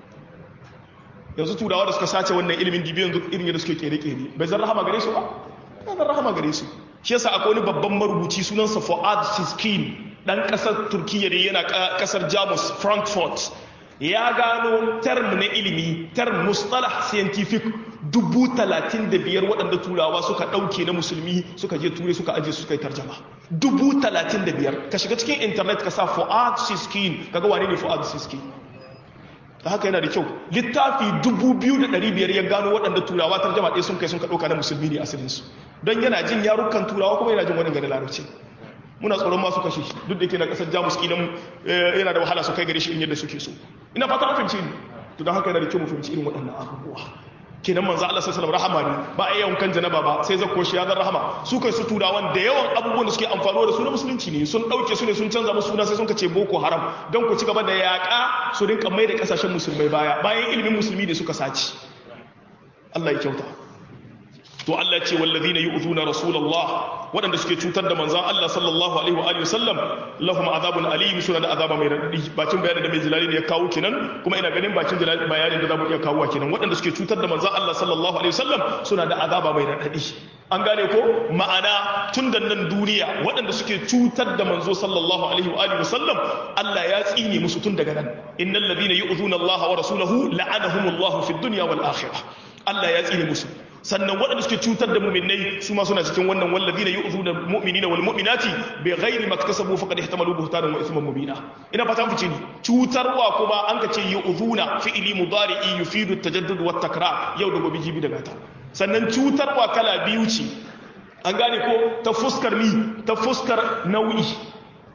yanzu turawa da suka sace wannan ilimin dibiyan irin yadda suke kere-kere bai zan rahama gare su ba ya zan rahama gare su shi yasa akwai wani babban marubuci sunansa Fuad Siskin dan kasar Turkiyya da yana kasar Jamus Frankfurt ya gano term na ilimi term mustalah scientific dubu talatin da biyar waɗanda turawa suka ɗauke na musulmi suka je turai suka aje suka yi tarjama dubu talatin da biyar ka shiga cikin intanet ka sa Fuad Siskin kaga wane ne Fuad Siskin da haka yana da kyau littafi dubu biyu da ɗari biyar ya gano waɗanda turawa tarjama ɗaya sun kai sun ka ɗauka na musulmi ne asalinsu don yana jin yarukan turawa kuma yana jin wani gari larabci muna tsoron masu kashe shi duk da ke na kasar jamus kilan yana da wahala su kai gare shi in yadda suke so ina fata an fahimci ni to don haka yana da kyau mu fahimci irin waɗannan abubuwa kenan manzo Allah sallallahu alaihi rahama ne ba a yawan kan janaba ba sai zakko shi ya zan rahama su kai su turawan da yawan abubuwan da suke amfano da su na musulunci ne sun dauke su ne sun canza musu suna sai sun kace boko haram don ku ci gaba da yaka su rinka mai da kasashen musulmai baya bayan ilimin musulmi ne suka saci Allah ya kyauta to Allah ce wallazina yu'zuna rasulullah waɗanda suke cutar da manzon Allah sallallahu alaihi wa alihi wasallam lahum azabun alim suna da azaba mai radadi bakin bayanin da mai jilali ne ya kawo kenan kuma ina ganin bakin jilali bayanin da zamu iya kawo kenan waɗanda suke cutar da manzon Allah sallallahu alaihi wasallam suna da azaba mai radadi an gane ko ma'ana tun da nan duniya waɗanda suke cutar da manzo sallallahu alaihi wa alihi wasallam Allah ya tsine musu tun daga nan innal ladina yu'zuna Allah wa rasulahu la'anahumullahu fid dunya wal akhirah Allah ya tsine musu sannan waɗanda suke cutar da muminai su ma suna cikin wannan wallazina yu'zuna mu'minina wal mu'minati bi ghairi maktasabu faqad ihtamalu buhtanan wa ithman mubina ina fata mu fice ni cutarwa kuma an ka ce yu'zuna fi'li mudari'i yufidu at-tajaddud wat takrar yau da gobe jibi daga ta sannan cutarwa kala biyu ce an gane ko ta fuskar ni ta fuskar nau'i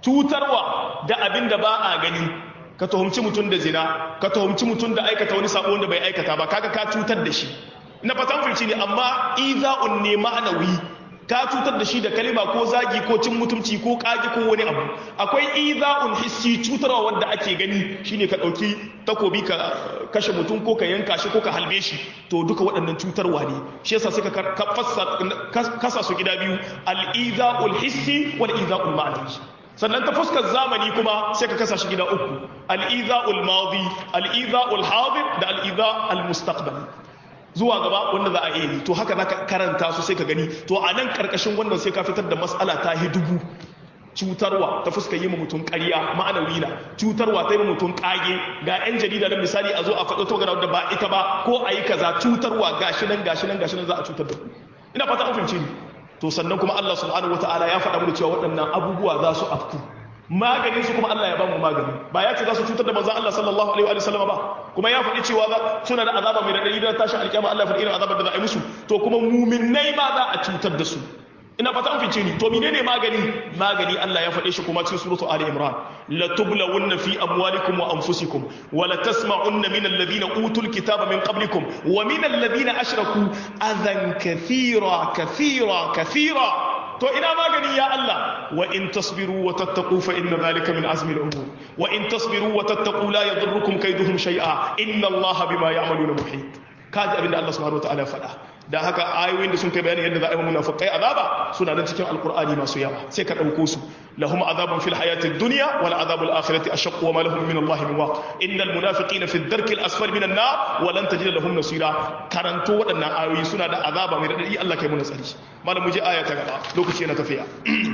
cutarwa da abin da ba a gani ka tuhumci mutum da zina ka tuhumci mutum da aikata wani sabo wanda bai aikata ba kaga ka cutar da shi na fatan fahimci ne amma iza'un ne ma'anawi ka cutar da shi da kalima ko zagi ko cin mutumci ko kage ko wani abu akwai iza'un hissi cutarwa wanda ake gani shine ka dauki takobi ka kashe mutum ko ka yanka shi ko ka halbe shi to duka waɗannan cutarwa ne shi yasa suka kasa su gida biyu al-iza'ul hissi wal iza'ul ma'nawi sannan ta fuskar zamani kuma sai ka kasa shi gida uku al-iza'ul madi al-iza'ul hadir da al-iza' al-mustaqbali zuwa gaba wanda za a iya yi to haka za ka karanta su sai ka gani to a nan karkashin wannan sai ka fitar da matsala ta yi dubu cutarwa ta fuska yi mutum ƙarya ma'anawi na cutarwa ta yi mutum ƙage ga 'yan jarida na misali a zo a faɗo ta da ba ita ba ko a yi kaza cutarwa gashi nan gashi nan gashi nan za a cutar da ku ina fata an fahimci ni to sannan kuma Allah subhanahu wataala ya faɗa mana cewa waɗannan abubuwa za su afku maganin su kuma Allah ya ba mu magani ba ya ce za su cutar da manzon Allah sallallahu alaihi wa sallam ba kuma ya faɗi cewa suna da azaba mai radadi da tashin alƙiyama Allah ya faɗi irin azabar da za a yi musu to kuma muminai ma za a cutar da su ina fata an fice ni to menene magani magani Allah ya faɗe shi kuma cikin suratu Ali Imran la tublawunna fi amwalikum wa anfusikum wa la tasma'unna min alladhina utul kitaba min qablikum wa min alladhina ashraku adhan kathira kathira kathira to ina magani ya Allah wa in tasbiru wa tattaqu fa inna dhalika min azmi al-umur wa in tasbiru wa tattaqu la yadurrukum kayduhum shay'a inna Allah bima ya'maluna muhit kaji abinda Allah subhanahu wa ta'ala faɗa da haka ayoyin da sun kai bayani yadda za a yi munafiqai azaba suna nan cikin alqur'ani masu yawa sai ka dauko su lahum azabun fil hayati dunya wal azabul akhirati ashaq wa ma lahum min Allah min waq innal munafiqina fi ad-darki al-asfali min an-nar wa lan tajid lahum nasira karanto waɗannan ayoyi suna da azaba mai radadi Allah kai mu nasari malam mu je aya ta gaba lokaci yana tafiya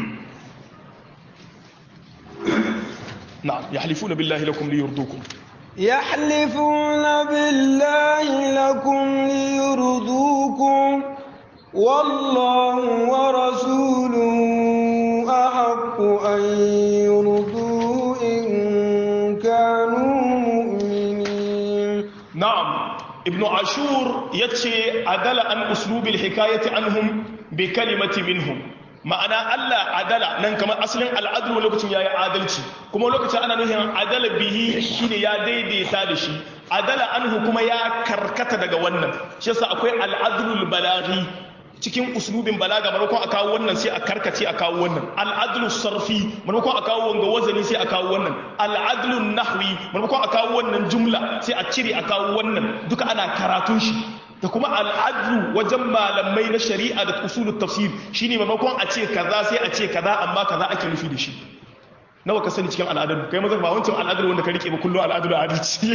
na'am yahlifuna billahi lakum liyurdukum يحلفون بالله لكم ليرضوكم والله ورسوله أحق أن يرضوه إن كانوا مؤمنين نعم ابن عاشور يتشي عدل عن أسلوب الحكاية عنهم بكلمة منهم ma'ana Allah adala nan kamar asalin al'adlu lokacin yayi adalci kuma lokacin ana nufin adala bihi shine ya daidaita da shi adala anhu kuma ya karkata daga wannan shi yasa akwai al'adlul balaghi cikin uslubin balaga maimakon a kawo wannan sai a karkace a kawo wannan al'adlu sarfi maimakon a kawo wanga wazani sai a kawo wannan al'adlu nahwi maimakon a kawo wannan jumla sai a cire a kawo wannan duka ana karatun shi da kuma al'adlu wajen malamai na shari'a da usulul tafsir shine maimakon a ce kaza sai a ce kaza amma kaza ake nufi da shi nawa ka sani cikin al'adun kai mazan ba wancan al'adun wanda ka rike ba kullum al'adun adalci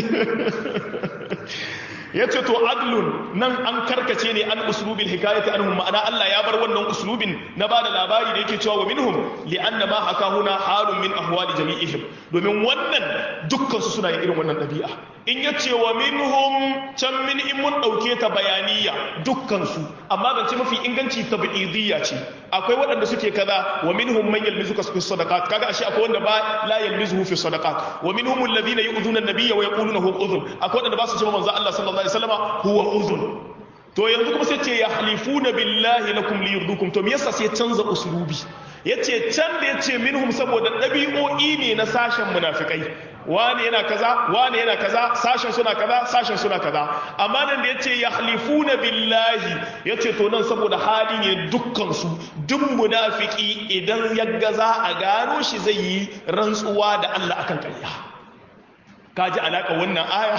ya ce to adlun nan an karkace ne an uslubin hikayati anhum ma'ana Allah ya bar wannan uslubin na bada labari da yake cewa wa minhum li anna ma hakahuna halun min ahwali jami'ihim domin wannan dukkan su suna yin irin wannan dabi'a in ya ce wa minhum can min in mun dauke ta bayaniya dukkan su amma zance mafi inganci tabidiyya ce akwai waɗanda suke kaza wa minhum man yalmizuka fi sadaqat kaga ashe akwai wanda ba la yalmizuhu fi sadaqat wa minhum alladhina yu'dhuna an-nabiyya wa yaquluna huwa udhun akwai waɗanda ba su ce manzo Allah sallallahu alaihi wasallam huwa udhun to yanzu kuma sai ce yahlifuna billahi lakum liyurdukum to me yasa sai canza uslubi yace can da yace minhum saboda dabi'o'i ne na sashen munafikai wani yana kaza wani yana kaza sashen suna kaza sashen suna kaza amma nan da yace yahlifuna billahi yace to nan saboda hali ne dukkan su duk munafiki idan yagga za a gano shi zai yi rantsuwa da Allah akan ƙarya kaji alaka wannan aya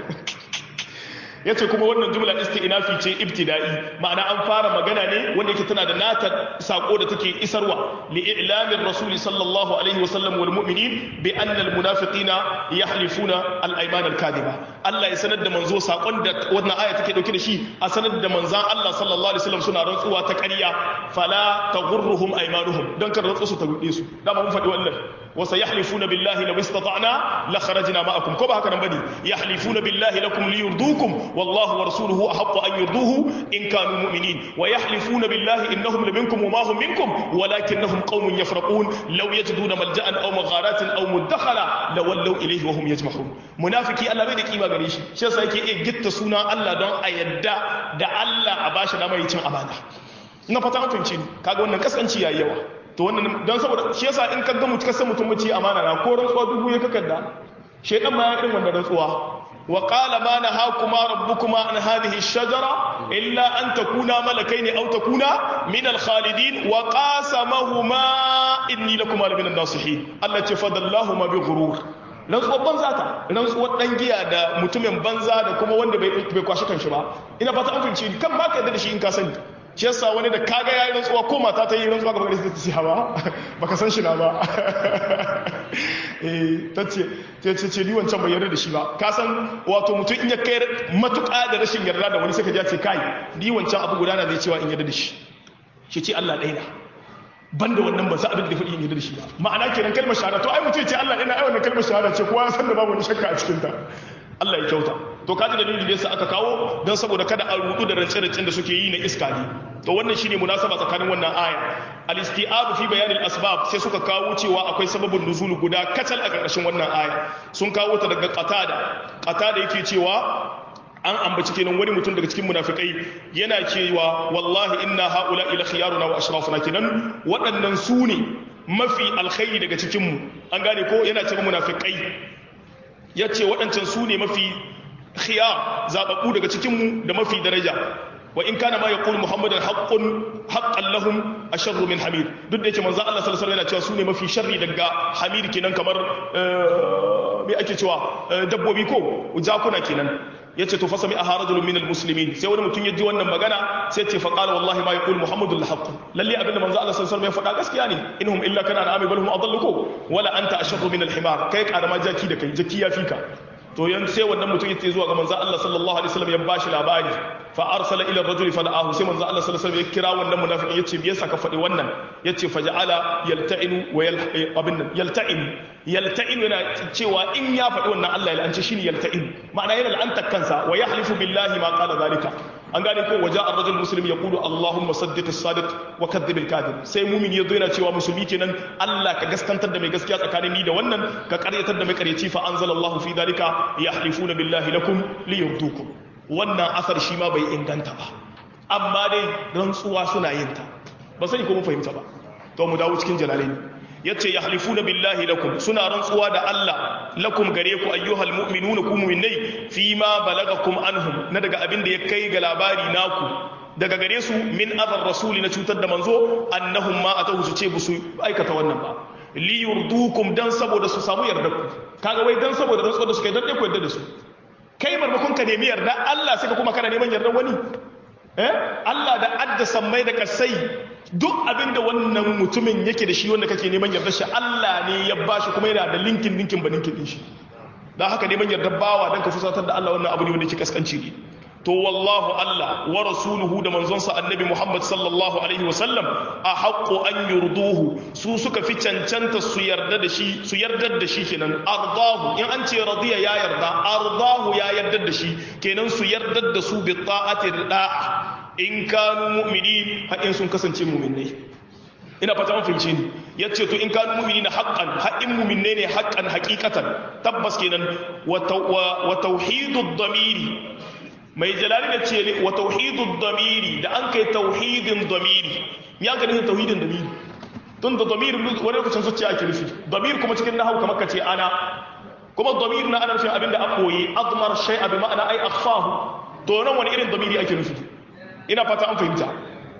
ya ce kuma wannan jumla isti'nafi ce ibtida'i ma'ana an fara magana ne wanda yake tana da nata sako da take isarwa li i'lamin rasuli sallallahu alaihi wa sallam wal mu'minin bi anna al munafiqina yahlifuna al ayman al kadiba Allah ya sanar da manzo sakon da wannan aya take dauke da shi a sanar da manzan Allah sallallahu alaihi wasallam suna rantsuwa ta ƙarya fala taghurruhum aymanuhum dan kar rantsu su ta rude su dama mun faɗi wannan wa sayahlifuna billahi law istata'na la kharajna ma'akum ko ba haka nan bane yahlifuna billahi lakum liyurdukum والله ورسوله أحق أن يرضوه إن كانوا مؤمنين ويحلفون بالله إنهم لمنكم وما هم منكم ولكنهم قوم يفرقون لو يجدون ملجأ أو مغارات أو مدخلا لولوا إليه وهم يجمحون منافقي الله بيدك إيما غريش شيء سيكي إيه جت سونا الله دون أيدا دا الله أباش داما يتم أمانة na fata an fahimci ni kaga wannan kaskanci yayi yawa to to wannan don saboda shi yasa in ka ga mutum kasan mutum mace amana na ko rantsuwa dubu ya kakadda shaidan ma ya irin wanda rantsuwa wa qala ma nahakuma rabbukuma an hadhihi ash-shajara illa an takuna malakaini aw takuna min al-khalidin wa qasamahuma inni lakuma min an-nasihin Allah ce fadallahuma bi ghurur rantsuwar banza ta rantsuwar dan giya da mutumin banza da kuma wanda bai bai kwashi kanshi ba ina fata an fahimci kan ba ka yadda da shi in ka sani shi yasa wani da kaga yayi rantsuwa ko mata ta yi rantsuwa gaba da ta ce hawa baka san shi na ba eh tace ce ce ce ni wancan bai yarda da shi ba ka san wato mutum in ya kai matuƙa da rashin yarda da wani sai ka ce kai ni wancan abu guda na zai cewa in yarda da shi shi ce Allah ɗaya na banda wannan ba za abin da faɗi in yarda da shi ba ma'ana kenan kalmar shahada to ai mutum ce Allah ɗaya na ai wannan kalmar shahada ce kowa ya san da babu wani shakka a cikin ta Allah ya kyauta to kaji dalili da yasa aka kawo don saboda kada a rudu da rance-rancen da suke yi na iska ne to wannan shine munasaba tsakanin wannan aya al-isti'ab fi bayan al-asbab sai suka kawo cewa akwai sababin nuzul guda kacal a ƙarƙashin wannan aya sun kawo ta daga qatada qatada yake cewa an ambaci kenan wani mutum daga cikin munafikai yana cewa wallahi inna haula ila khiyaruna wa ashrafuna kenan waɗannan su ne mafi alkhairi daga cikin mu an gane ko yana cewa munafikai ya ce waɗancan su ne mafi khiyar zaɓaɓɓu daga cikinmu da mafi daraja wa in kana ma ya ƙuli muhammadin haƙƙun haƙƙan lahum a sharru min hamid duk da yake manzan Allah sallallahu alaihi yana cewa su ne mafi sharri daga hamid kenan kamar me ake cewa dabbobi ko jakuna kenan ya ce to fa sami a harajulun minal muslimin sai wani mutum ya ji wannan magana sai ce faƙala wallahi ma ya ƙuli muhammadu lahaqqu lalle abinda manzo Allah sallallahu alaihi ya faɗa gaskiya ne inhum illa kana na'ami bal hum adalluko wala anta ashaddu min al-himar kai karama jaki da kai jaki ya fika to yan sai wannan mutum yace zuwa ga manzo Allah sallallahu alaihi wasallam ya bashi labari fa arsala ila ar-rajul fa da'ahu sai manzo Allah sallallahu alaihi wasallam ya kira wannan munafikin yace me yasa ka faɗi wannan yace faja'ala yalta'inu wa abin nan yalta'in yalta'in yana cewa in ya faɗi wannan Allah ya la'anci shine yalta'in ma'ana yana la'antar kansa wa yahlifu billahi ma qala zalika an gane ko waja ar-rajul muslim yaqulu allahumma saddiq as-sadiq wa kadhib al-kadhib sai mu'min yazo yana cewa musulmi kenan Allah ka gaskantar da mai gaskiya tsakanin ni da wannan ka karyatar da mai karyaci fa anzalallahu fi dalika yahlifuna billahi lakum liyurdukum wannan asar shi ma bai inganta ba amma dai rantsuwa suna yin ta ba sai ko mun fahimta ba to mu dawo cikin jalalaini yace yahlifuna billahi lakum suna rantsuwa da Allah lakum gare ku ayyuhal mu'minuna ku mu'minai fi ma balagakum anhum na daga abin da ya kai ga labari naku daga gare su min adar rasuli na cutar da manzo annahum ma atahu su ce busu aikata wannan ba li yurdukum dan saboda su samu yarda ku kaga wai dan saboda rantsuwa da suka yi dan ku yarda da su kai marmakon ka nemi yarda Allah sai ka kuma kana neman yarda wani eh Allah da adda sammai da kasai duk abinda wannan mutumin yake da shi wanda kake neman yarda shi Allah ne ya bashi kuma yana da linkin linkin ba linkin din shi dan haka neman yarda bawa dan ka fusatar da Allah wannan abu ne wanda yake kaskanci ne to wallahu Allah wa rasuluhu da manzonsa annabi Muhammad sallallahu alaihi wa sallam a haqqo an yurduhu su suka fi cancanta su yarda da shi su yarda da shi kenan ardahu in an ce radiya ya yarda ardahu ya yarda da shi kenan su yarda da su bi ta'ati da'a in kanu mu'mini haƙin sun kasance mu'minai ina fata an fahimce ni yace to in kanu mu'minina haqqan haƙin mu'minai ne haqqan haqiqatan tabbas kenan wa tauhidud damiri mai jalali da ce wa tauhidud damiri da an kai tauhidin damiri ya ka nufin tauhidin damiri tun da damir wani lokacin zuciya ake nufi damir kuma cikin nahawu kamar ka ce ana kuma damir na ana nufin abinda an koyi admar shay'a bi ma'ana ai akhfahu to nan wani irin damiri ake nufi ina fata an fahimta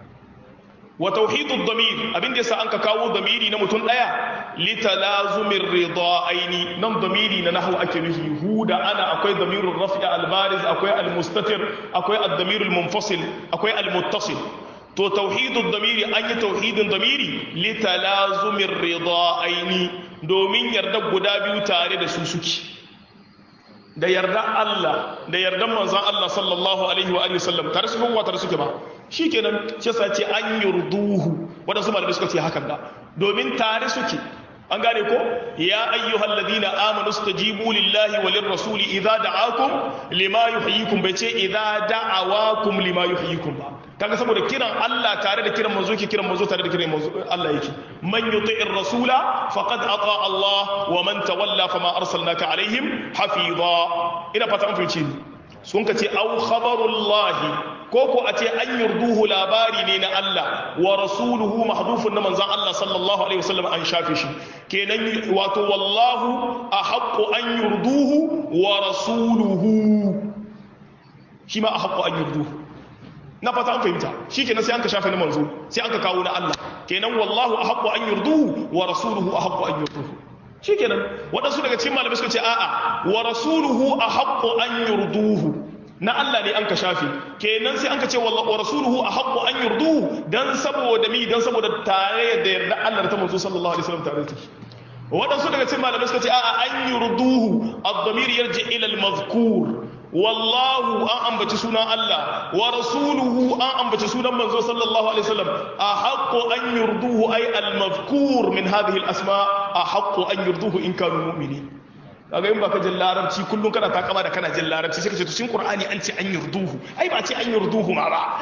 wa tauhidud damir abin da yasa an ka kawo damiri na mutum daya litalazumir ridaaini nan damiri na nahwu ake nufi hu da ana akwai damirul raf'i al bariz akwai al mustatir akwai ad damirul munfasil akwai al muttasil to tauhidud damiri an yi tauhidin damiri litalazumir ridaaini domin yarda guda biyu tare da su suke da yarda Allah da yardan manzon Allah sallallahu alaihi wa alihi wasallam tare su kuma tare suke ba shikenan shi yasa ce an yurduhu wadansu malamai suka ce hakan da domin tare suke an gane ko ya ayyuhal ladina amanu stajibu lillahi walir rasuli idza da'akum lima yuhyikum bai ce idza da'awakum lima yuhyikum ba kaga saboda kiran Allah tare da kiran manzo ke kiran manzo tare da kiran manzo Allah yake man yuti'ir rasula faqad ata Allah wa man tawalla fama arsalnaka alaihim hafiza ina fata an fice ni sun ka ce au khabarullahi ko ko a ce an yurduhu labari ne na Allah wa rasuluhu mahdufun na manzon Allah sallallahu alaihi wasallam an shafe shi kenan wato wallahu ahaqqu an yurduhu wa rasuluhu shi ma ahaqqu an yurduhu na fata an fahimta shi kenan sai an ka shafe na manzo sai an ka kawo na Allah kenan wallahu ahaqqu an yurduhu wa rasuluhu ahaqqu an yurduhu shi kenan waɗansu daga cikin malamai suka ce a'a wa rasuluhu ahaqqu an yurduhu na Allah ne an ka shafe kenan sai an ka ce wa rasuluhu ahaqqu an yurduhu dan saboda mi dan saboda tare da yarda Allah ta manzo sallallahu alaihi wasallam tare da shi waɗansu daga cikin malamai suka ce a'a an yurduhu ad-damir yarji ila al-mazkur wallahu an ambaci sunan Allah wa rasuluhu an ambaci sunan manzo sallallahu alaihi wasallam ahaqqu an yurduhu ay al-mazkur min hadhihi al-asma ahaqqu an yurduhu in kanu mu'minin kaga in baka jin larabci kullum kana takama da kana jin larabci sai ka ce to shin qur'ani an ce an yurduhu ai ba ce an yurduhu ma ba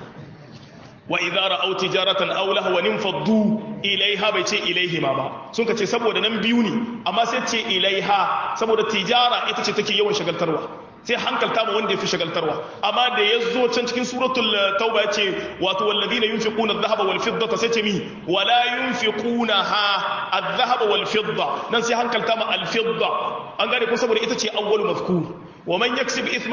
wa idza ra'aw tijaratan aw lahwan infaddu ilaiha bai ce ilaihima ba sun ka ce saboda nan biyu ne amma sai ce ilaiha saboda tijara ita ce take yawan shagaltarwa sai hankalta ma wanda ya fi shagaltarwa amma da ya zo can cikin suratul tauba ya ce wato walladina yunfiquna adh-dhahaba wal fiddata sai ce mi wala yunfiquna ha adh-dhahaba wal fidda nan sai hankalta ma al-fidda an gane ko saboda ita ce awwalu mazkur ومن يكسب اثما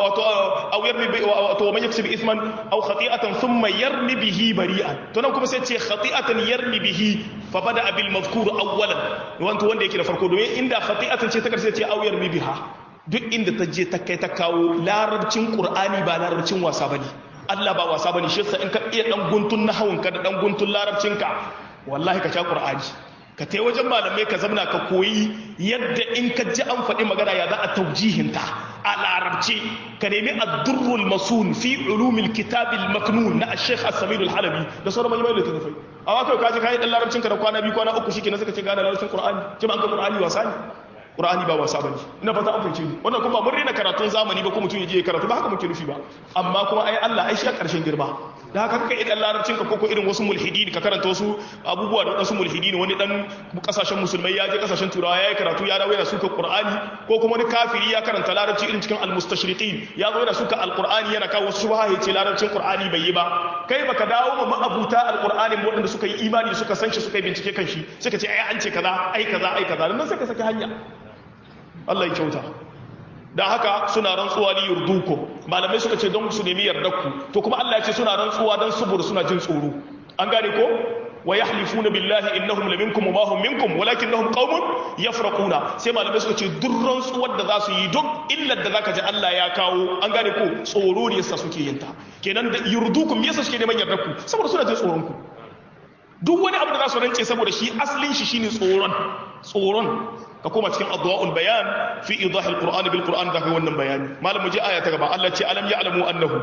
او يرمي ومن يكسب اثما او خطيئه ثم يرمي به بريئا to nan kuma sai ce khati'atan yarmi bihi fa bada bil mazkur awwalan wanto wanda yake da farko domin inda khati'atan ce ta karshe ce au yarmi biha duk inda ta je ta kai ta kawo larabcin qur'ani ba larabcin wasa bane Allah ba wasa bane shi yasa in ka iya dan guntun nahawun ka da dan guntun larabcinka wallahi ka sha qur'ani ka tai wajen malamai ka zamna ka koyi yadda in ka ji an faɗi magana ya za a taujihinta a larabci ka nemi addurrul masun fi ulumil kitabil maknun na ash-shaykh as-samir al-halabi da sauran malamai da tafai amma kai ka ji kai dan larabcin ka da kwana biyu kwana uku shike na suka ce gane larabcin qur'ani ce ba an ga qur'ani wasa ne qur'ani ba wasa bane ina fata an fahimce ni wannan kuma mun rena karatun zamani ba ko mutum ya je karatu ba haka muke nufi ba amma kuma ai Allah ai shi a karshen girma da haka kaka idan larabcin ka koko irin wasu mulhidi ka karanta wasu abubuwa da wasu mulhidi wani dan kasashen musulmai ya je kasashen turawa ya yi karatu ya dawo yana suka qur'ani ko kuma wani kafiri ya karanta larabci irin cikin almustashriqin ya zo yana suka alqur'ani yana kawo wasu shubha ya ce larabcin qur'ani bai yi ba kai baka dawo ma ma'abuta alqur'ani waɗanda suka yi imani suka san shi suka yi bincike kan shi suka ce ai an ce kaza ai kaza ai kaza nan sai ka saki hanya Allah ya kyauta da haka suna rantsuwa li yurduku malamai suka ce don su nemi yardarku to kuma Allah ya ce suna rantsuwa don saboda suna jin tsoro an gane ko wa yahlifuna billahi innahum laminkum wa ma hum minkum walakinnahum qaumun yafraquna sai malamai suka ce duk rantsuwar da za su yi duk illar da zaka ji Allah ya kawo an gane ko tsoro ne yasa suke yin ta kenan da yurdukum yasa suke neman yardarku saboda suna jin tsoron ku duk wani abu da za su rance saboda shi asalin shi shine tsoron tsoron ka koma cikin adwa'ul bayan fi idahil qur'an bil qur'an da kai wannan bayani malam muje aya ta gaba Allah ce alam ya'lamu annahu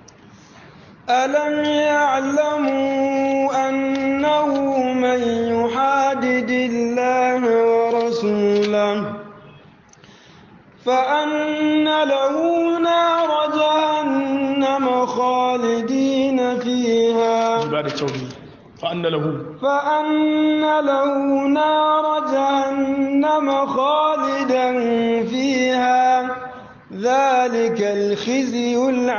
ألم يعلموا أنه من يحادد الله ورسوله فأن له نار جهنم خالدين فيها عبادة توحيد فأن له فأن له نار جهنم خالدا فيها ذلك الخزي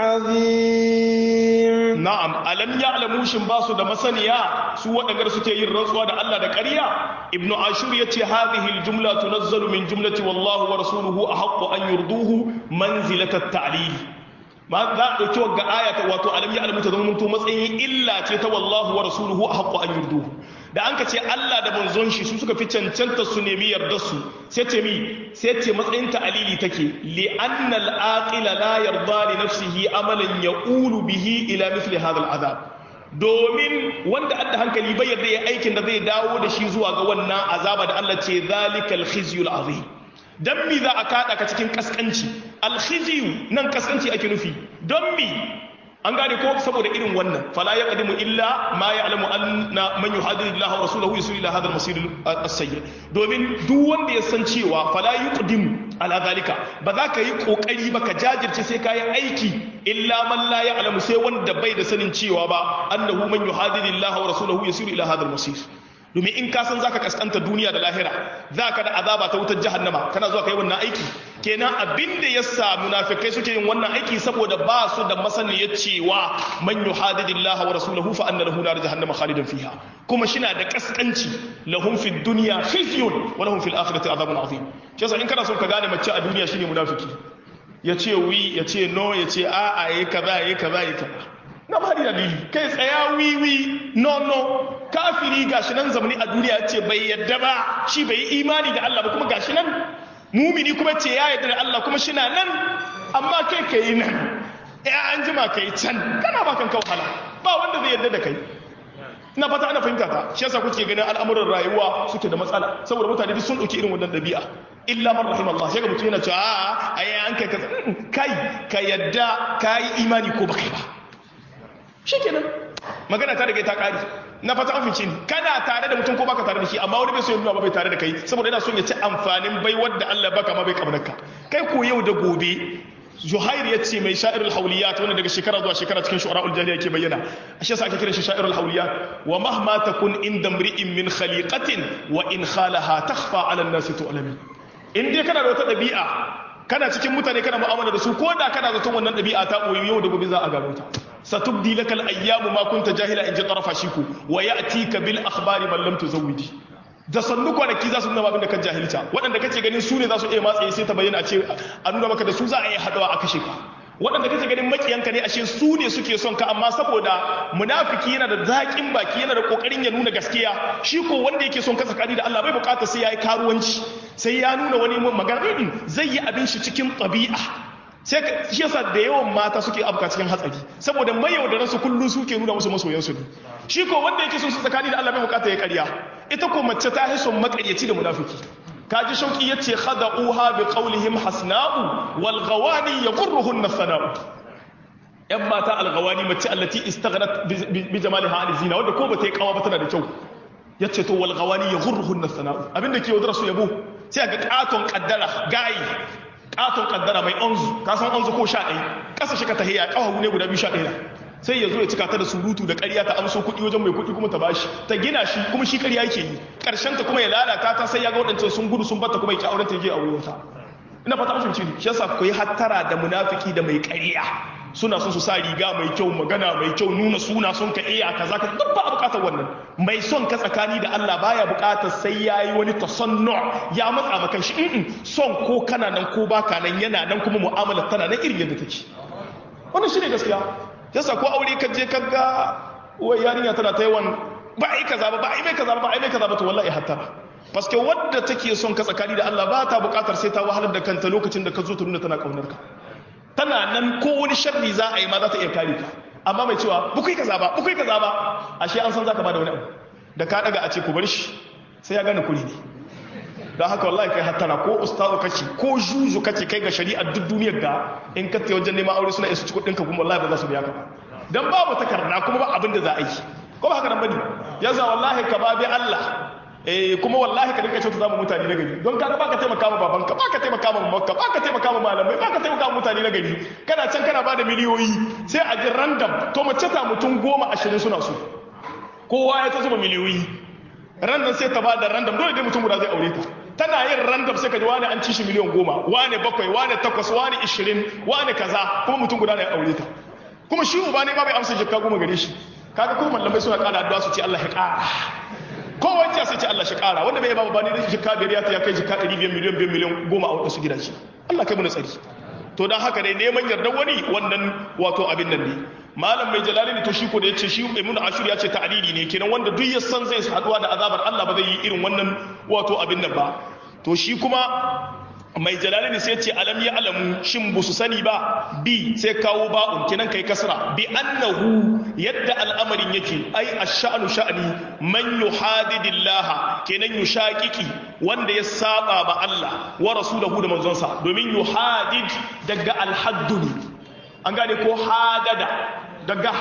العظيم na'am alam ya'lamu shin ba su da masaniya su waɗanda suke yin rantsuwa da Allah da ƙarya ibnu ashur yace hadhihi aljumla tunazzalu min jumlati wallahu wa rasuluhu ahaqqu an yurduhu manzilatat ta'lil ma za a ɗauki wagga aya ta wato alam ya alamu ta zama mutu matsayin illa ce ta wallahu wa rasuluhu a haƙƙo an yurdu da an ka ce Allah da manzon shi su suka fi cancanta su nemi yardar su sai ce mi sai ce matsayin ta alili take li anna al aqila la yarda li nafsihi amalan yaqulu bihi ila mithli hadha al azab domin wanda adda hankali bai yarda ya aikin da zai dawo da shi zuwa ga wannan azaba da Allah ce zalikal khizyul azim don mi za a kada ka cikin kaskanci alkhiziyu nan kaskanci ake nufi don mi an gane ko saboda irin wannan fala ya qadimu illa ma ya'lamu anna man yuhadidu Allah wa rasulahu yusul ila hadha al-masir as-sayyi domin duk wanda ya san cewa fala yuqdimu ala zalika ba za ka yi kokari ba ka jajirce sai ka yi aiki illa man la ya'lamu sai wanda bai da sanin cewa ba annahu man yuhadidu Allah wa rasulahu yusul ila hadha al-masir domin in ka san zaka kaskanta duniya da lahira zaka da azaba ta wutar jahannama kana zuwa kai wannan aiki kenan abin da yasa munafikai suke yin wannan aiki saboda ba su da masaniyar cewa man yuhadidillaha wa rasulahu fa anna lahu nar jahannama khalidan fiha kuma shina da kaskanci lahum fid dunya khizyun wa lahum fil akhirati adhabun azim shi yasa in kana son ka gane mace a duniya shine munafiki ya ce wi ya ce no ya ce a a yi kaza yi kaza yi kaza na ba da dalili kai tsaya wi wi no no kafiri gashi nan zamani a duniya ya ce bai yadda ba shi bai yi imani da Allah ba kuma gashi nan mumini kuma ce ya yadda da Allah kuma shi na nan amma kai ka yi nan ya an jima ka yi can kana ba kanka wahala ba wanda zai yadda da kai ina fata ana fahimta ta shi yasa kuke ganin al'amuran rayuwa suke da matsala saboda mutane duk sun dauki irin wannan dabi'a illa man rahim Allah sai ga mutum yana cewa a ai an kai kai ka yadda kai imani ko baka ba shikenan magana ta daga ta kare na fata an fice ni kana tare da mutum ko baka tare da shi amma wani bai so ya nuna ba bai tare da kai saboda yana son ya ci amfanin bai wadda Allah baka ma bai kamar kai ko yau da gobe Zuhair ya ce mai sha'irul hauliyat wanda daga shekara zuwa shekara cikin shu'ara'ul jahiliya yake bayyana ashe sa ake kiran shi sha'irul hauliyat wa mahma takun inda mri'in min khaliqatin wa in khalaha takhfa 'ala an-nasi tu'lami in dai kana da wata dabi'a kana cikin mutane kana mu'amala da su ko da kana zaton wannan dabi'a ta boye yau da gobe za a gano ta satubdi lakal ayyamu ma kunta jahila in ji tarafa shiku wa ya'tika bil akhbari man lam tuzawwidi da sannu kwanaki za su nuna abin da kan jahilta waɗanda kace ganin su ne za su iya matsayi sai ta bayyana a ce a nuna maka da su za a yi haɗawa a kashe ka waɗanda kace ganin makiyanka ne ashe su ne suke son ka amma saboda munafiki yana da zaƙin baki yana da ƙoƙarin ya nuna gaskiya shi ko wanda yake son ka tsakani da Allah bai buƙata sai ya yi karuwanci sai ya nuna wani magana zai yi abin shi cikin ɗabi'a sai shi yasa da yawan mata suke abuka cikin hatsari saboda mayaudaran su kullum suke nuna musu masoyan su ne shi ko wanda yake son su tsakani da Allah bai bukata ya ƙarya ita ko mace ta hison makaryaci da munafiki kaji shauki yace khada'uha bi qawlihim hasna'u wal ghawani yaqurruhun sana'u yan mata al ghawani mace allati istaghnat bi jamaliha an zina wanda ko bata yi kawa ba tana da kyau yace to wal ghawani yaqurruhun sana'u abinda ke wadar su yabo sai ga katon kaddara gayi katon kaddara mai onzu ka san onzu ko sha ɗaya ƙasa shi ka tahiya ƙafafu ne guda biyu sha ɗaya sai ya zo ya cika ta da surutu da ƙarya ta amso kuɗi wajen mai kuɗi kuma ta bashi ta gina shi kuma shi ƙarya yake yi ƙarshen ta kuma ya lalata ta sai ya ga waɗancan sun gudu sun bata kuma ya ki auren ta je a wurin ta ina fata an fahimci shi yasa ku yi hattara da munafiki da mai ƙarya suna son su sa riga mai kyau magana mai kyau nuna suna son ka iya kaza ka duk ba a bukatar wannan mai son ka tsakani da Allah baya bukatar sai yayi wani tasannu ya matsa maka shi in son ko kana nan ko baka nan yana nan kuma mu'amalar tana nan irin yadda take wannan shine gaskiya yasa ko aure ka je ka ga wai yarinya tana ta yawan ba ai kaza ba ba ai mai kaza ba ba ai mai kaza ba to wallahi hattara paske wadda take son ka tsakani da Allah ba ta bukatar sai ta wahalar da kanta lokacin da ka zo ta nuna tana kaunar ka tana nan ko wani sharri za a yi ma za ta iya kare ka amma mai cewa bukai kaza ba bukai kaza ba ashe an san zaka bada wani abu da ka daga a ce ku bar shi sai ya gane kuri ne don haka wallahi kai hattara ko ustazu kace ko juju kace kai ga shari'a duk duniyar ga in ka tayi wajen neman aure suna isa ci kudin ka kuma wallahi ba za su biya ka ba dan babu takarda kuma ba abin da za a yi ko ba haka nan bane yasa wallahi ka ba bi Allah eh kuma wallahi ka dinka kyauta zamu mutane na gari don kaga baka taimaka ma babanka baka taimaka ma mamanka baka taimaka ma malamai baka taimaka ma mutane na gari kana can kana bada miliyoyi sai a ji random to mace ta mutum goma ashirin suna so kowa ya ta zuba miliyoyi random sai ta bada random dole dai mutum guda zai aure ta tana yin random sai ka ji wani an ci shi miliyan goma wani bakwai wani takwas wani ishirin wani kaza kuma mutum guda na ya aure ta kuma shi uba ne ma bai amsa jikka goma gare shi kaga kuma mallamai suna kara addu'a su ce Allah ya kara kowa ya sai ce Allah shi kara wanda bai ba ba ne jikka biyar ya ta ya kai jikka 500 miliyan 5 miliyan goma a wasu gidaje Allah kai mu na tsari to dan haka dai neman yardar wani wannan wato abin nan ne malam mai jalali to shi ko da yace shi ibn ashur ya ce ta'dili ne kenan wanda duk ya san zai haduwa da azabar Allah ba zai yi irin wannan wato abin nan ba to shi kuma mai jalali sai ce alam ya alamu shin bu su sani ba bi sai kawo ba'un kenan kai kasra bi annahu yadda al'amarin yake ai ash-sha'nu sha'ni man yuhadidillah kenan yushaqiqi wanda ya saba ba Allah wa rasulahu da manzonsa domin yuhadid daga al-haddu an gane ko hadada daga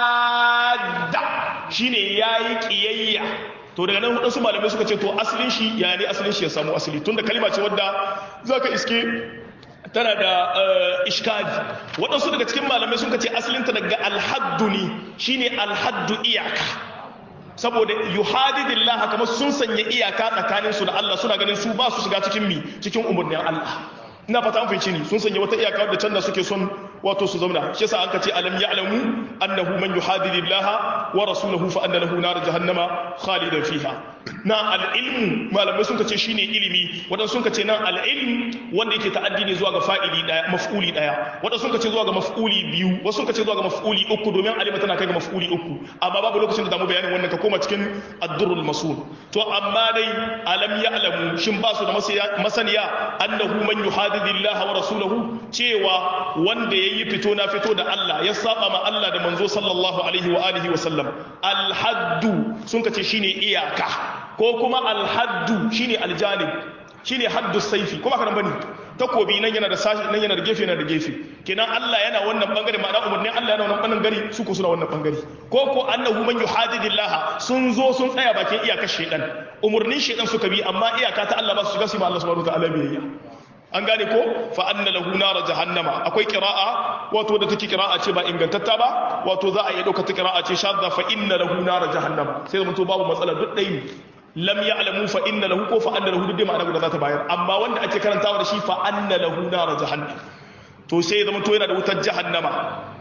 hadda shine yayi kiyayya to daga nan wadansu malamai suka ce to asalin shi ya ne asalin shi ya samu asali tunda kalima ce wadda zaka iske tana da iskali waɗansu daga cikin malamai suka ce asalinta daga alhaddu ne shine alhaddu iyaka saboda yuhadidillah kamar sun sanya iyaka tsakanin su da Allah suna ganin su ba su shiga cikin mi cikin umurnin Allah ina fata an fahimci ni sun sanya wata iyaka wadda can da suke son wato su zauna shi yasa aka ce alam ya'lamu annahu man yuhadidillaha wa rasulahu fa anna lahu nar jahannama khalidan fiha na al-ilmu malamai sun ce shine ilimi wadan sun ce nan al-ilm wanda yake ta'addi ne zuwa ga fa'ili daya maf'uli daya wadan sun ce zuwa ga maf'uli biyu wasu sun ce zuwa ga maf'uli uku domin alima tana kai ga maf'uli uku amma babu lokacin da zamu bayanin wannan ka koma cikin ad-durrul masul to amma dai alam ya'lamu shin ba su da masaniya annahu man yuhadidillaha wa rasulahu cewa wanda yayi fito na fito da Allah ya saba ma Allah da manzo sallallahu alaihi wa alihi wa sallam al-haddu sun ce shine iyaka ko kuma alhaddu shine aljanib shine haddu saifi kuma kana bane takobi nan yana da sashi nan yana da gefe yana da gefe kenan Allah yana wannan bangare ma'ana umurnin Allah yana wannan bangare su ko suna wannan bangare ko ko annahu man yuhadidillah sun zo sun tsaya bakin iyakar shedan umurnin shedan suka bi amma iyaka ta Allah ba su shiga su ma Allah subhanahu wa ta'ala biyayya an gane ko fa anna lahu nar jahannama akwai qira'a wato da take qira'a ce ba ingantatta ba wato za a iya dauka ta qira'a ce shadda fa inna lahu nar jahannama sai mun to babu matsala duk dai ne lam ya'lamu fa inna lahu ko fa anna lahu duk ma'ana guda za ta bayar amma wanda ake karantawa da shi fa anna lahu nar jahannam to sai zama to yana da wutar jahannama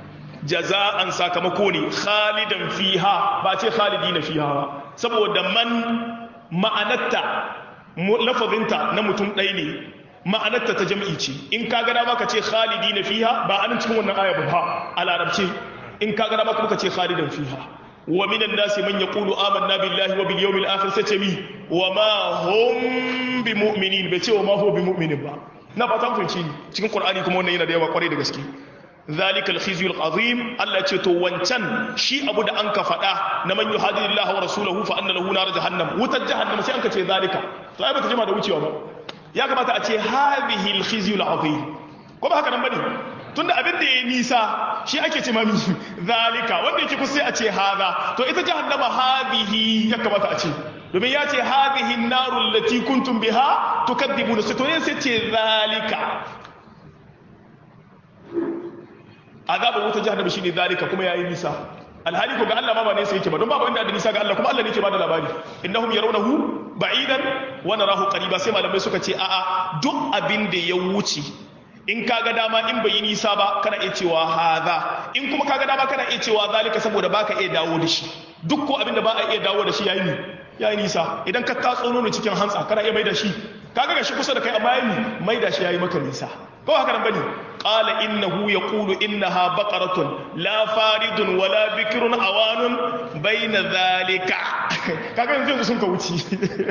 jaza'an sakamako ne khalidan fiha ba ce khalidina fiha ba saboda man ma'anatta lafazinta na mutum ɗaya ne ma'anarta ta jam'i ce in ka gada maka ce khalidi na fiha ba anan cikin wannan aya ba a larabce in ka gada maka ce khalidan fiha wa minan nasi man yaqulu amanna billahi wa bil yawmil akhir sai ce mi wa ma hum bi mu'minin bai ce wa ma huwa bi mu'minin ba na fatan fahimci ni cikin qur'ani kuma wannan yana da yawa kwarai da gaske ذلك الخزي العظيم الله ce to wancan shi abu da anka faɗa na man yuhadidillahi wa rasulahu fa anna lahu nar jahannam wutar jahannam sai anka ce zalika to ai bata jima da wucewa ba ya kamata a ce hadhihi al-khizyu al-azim ko ba haka nan bane tunda abin da yayi nisa shi ake ce mami zalika wanda yake kusa sai a ce hadha to ita jahannama hadhihi ya kamata a ce domin ya ce hadhihi an-naru allati kuntum biha tukadibuna sai to ne sai ce zalika azabin wuta jahannama shine zalika kuma yayi nisa alhali ko ga Allah ma ba ne sai yake ba don babu inda da nisa ga Allah kuma Allah ne yake bada labari innahum yarawnahu ba'idan wa narahu qariba sai malamai suka ce a'a duk abin da ya wuce in kaga dama in bai yi nisa ba kana iya cewa hadha in kuma kaga dama kana iya cewa zalika saboda baka iya dawo da shi duk ko abin da ba a iya dawo da shi yayi ni yayi nisa idan ka tatso nono cikin hantsa kana iya mai da shi kaga ga shi kusa da kai amma yayi mai da shi yayi maka nisa ko haka nan bane qala innahu yaqulu innaha baqaratun la faridun wala bikrun awanun baina zalika kaga yanzu sun ka wuce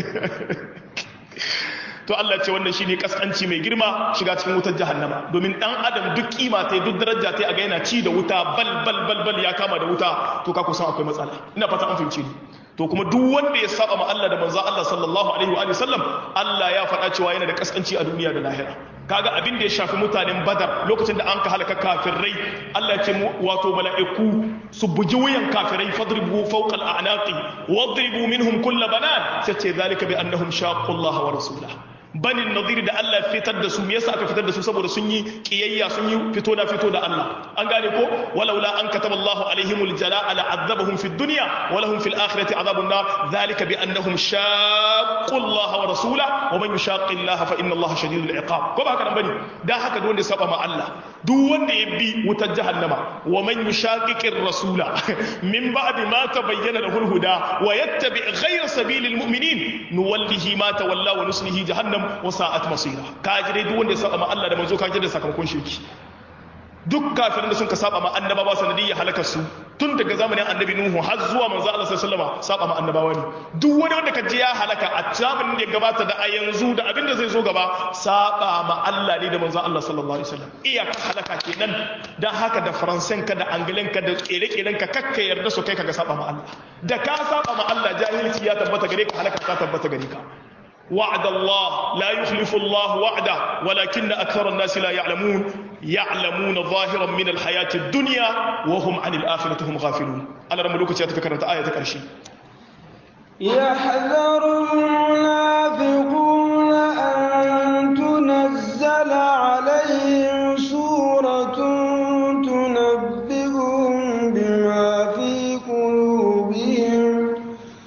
to Allah ce wannan shine kaskanci mai girma shiga cikin wutar jahannama domin dan adam duk kima ta duk daraja ta ga yana ci da wuta bal bal bal bal ya kama da wuta to ka kusan akwai matsala ina fata an fahimce ni to kuma duk wanda ya saba ma Allah da manzo Allah sallallahu alaihi wa sallam Allah ya faɗa cewa yana da kaskanci a duniya da lahira kaga abin da ya shafi mutanen badar lokacin da an ka halaka kafirai Allah ya ce wato mala'iku su buji wuyan kafirai fadribu fawqa al'anaqi wadribu minhum kull banan sai ce zalika bi annahum shaqqu Allah wa rasulahu banin nadir da Allah fitar da su me yasa aka fitar da su saboda sun yi kiyayya sun yi fito na fito da Allah an gane ko walaula an kataba Allahu alaihimul jalaa la azabahum fid dunya wa lahum fil akhirati azabun nar dhalika bi annahum shaqqu Allah wa rasulahu wa man yushaqqi Allah fa inna Allah shadidul iqab ko ba haka nan bane dan haka duk wanda ya saba ma Allah duk wanda ya bi wutar jahannama wa man yushaqiqir rasula min ba'di ma tabayyana lahu al-huda wa yattabi ghayra sabilil mu'minin nuwallihi ma tawalla wa nuslihi jahannam wa sa'at masira kaji dai duk wanda ya saba ma Allah da manzo kaji da sakamakon shirki duk kafirin da sun ka saba ma annabawa sanadiyya halakar su tun daga zamanin annabi nuhu har zuwa manzo Allah sallallahu alaihi wasallam saba ma annabawa ne duk wani wanda ka ji ya halaka a zamanin da ya gabata da a yanzu da abin da zai zo gaba saba ma Allah ne da manzo Allah sallallahu alaihi wasallam iya halaka kenan dan haka da faransan ka da angilan ka da kere-keren ka kakka yarda su kai ka ga saba ma Allah da ka saba ma Allah jahilci ya tabbata gare ka halaka ta tabbata gare ka وعد الله لا يخلف الله وعده ولكن أكثر الناس لا يعلمون يعلمون ظاهرا من الحياة الدنيا وهم عن الآخرة هم غافلون أنا رمى لوكا تفكرت آية كرشي يحذر المنافقون أن تنزل عليهم سورة تنبئهم بما في قلوبهم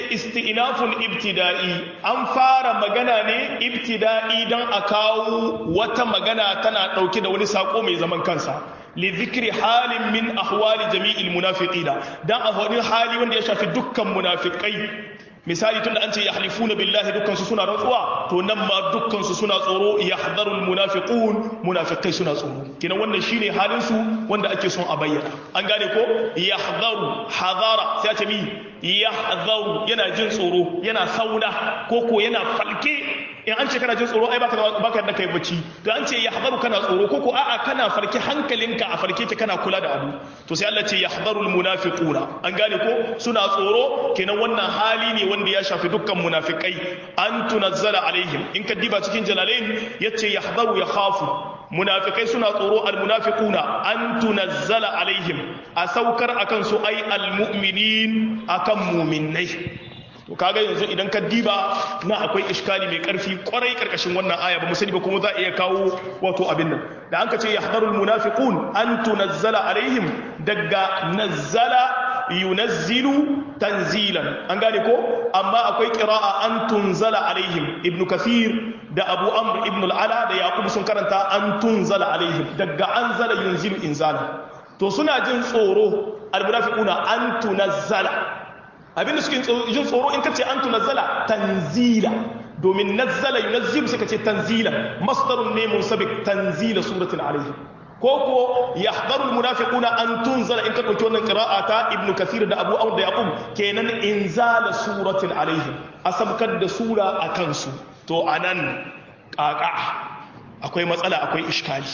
isti'nafun ibtida'i an fara magana ne ibtida'i don a kawo wata magana tana ɗauke da wani sako mai zaman kansa li zikri halin min ahwali jami'il munafiqina dan a wani hali wanda ya shafi dukkan munafikai misali tunda an ce yahlifuna billahi dukkan su suna rantsuwa to nan ma dukkan su suna tsoro yahdharul munafiqun munafikai suna tsoro kina wannan shine halin su wanda ake son a bayyana an gane ko yahdharu hadara sai a ce mi yahdharu yana jin tsoro yana sauna ko ko yana falke in an ce kana jin tsoro ai baka baka da kai bacci to an ce yahdharu kana tsoro ko ko a'a kana farke hankalinka a farke ta kana kula da abu to sai Allah ce yahdharul munafiquna an gane ko suna tsoro kenan wannan hali ne wanda ya shafi dukkan munafikai an tunazzala alaihim in ka diba cikin jalalain yace yahdharu ya khafu munafikai suna tsoro almunafiquna an tunazzala alaihim a saukar akan su ai almu'minin akan mu'minnai to kaga yanzu idan ka diba na akwai iskali mai karfi kwarai karkashin wannan aya ba mu sani ba kuma za a iya kawo wato abin nan da an ka ce yahdarul munafiqun an tunazzala alaihim daga nazzala yunazzilu tanzilan an gane ko amma akwai qira'a an tunzala alaihim ibn kathir da abu amr ibn al-ala da yaqub sun karanta an tunzala alaihim daga anzala yunzilu inzala to suna jin tsoro al-munafiquna an tunazzala abinda suke jin tsoro in kace an tunazzala tanzila domin nazzala yunazzilu suka ce tanzila masdarun ne munsabik tanzila suratul alaihim koko yahdharul munafiquna an tunzala in ka dauki wannan qira'a ta ibnu kathir da abu amr da yaqub kenan inzala suratin alaihim asabkar da sura akan su to anan kaka akwai matsala akwai iskali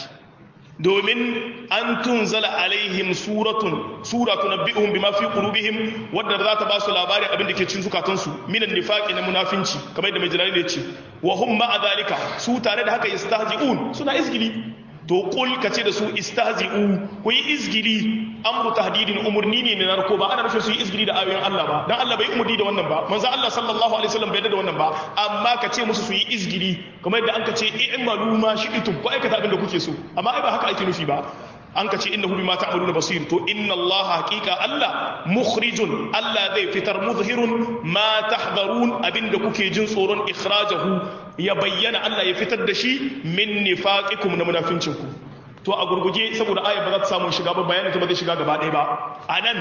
domin an tunzala alaihim suratun sura tunabbi'uhum bima fi qulubihim wadda za ta ba su labarin abin da ke cikin zukatansu minan nifaqi na munafinci kamar yadda mai jalali ne ce wa hum ma'a zalika su tare da haka yastahzi'un suna izgili to kul ka ce da su istahzi'u ku yi izgili amru tahdidin umurni ne na narko ba ana nufin su yi izgili da ayoyin Allah ba dan Allah bai umurni da wannan ba manzo Allah sallallahu alaihi wasallam bai da wannan ba amma ka ce musu su yi izgili kamar yadda an ka ce i'malu ma shi'tum ku aikata abin da kuke so amma ai ba haka ake nufi ba an ka ce innahu bima ta'maluna basir to inna Allah haqiqa Allah mukhrijun Allah zai fitar muzhirun ma tahdharun abinda kuke jin tsoron ikhrajahu ya bayyana Allah ya fitar da shi min nifaqikum na munafincin ku to a gurguje saboda ayat ba za ta samu shiga ba bayanin ta ba zai shiga gaba ɗaya ba anan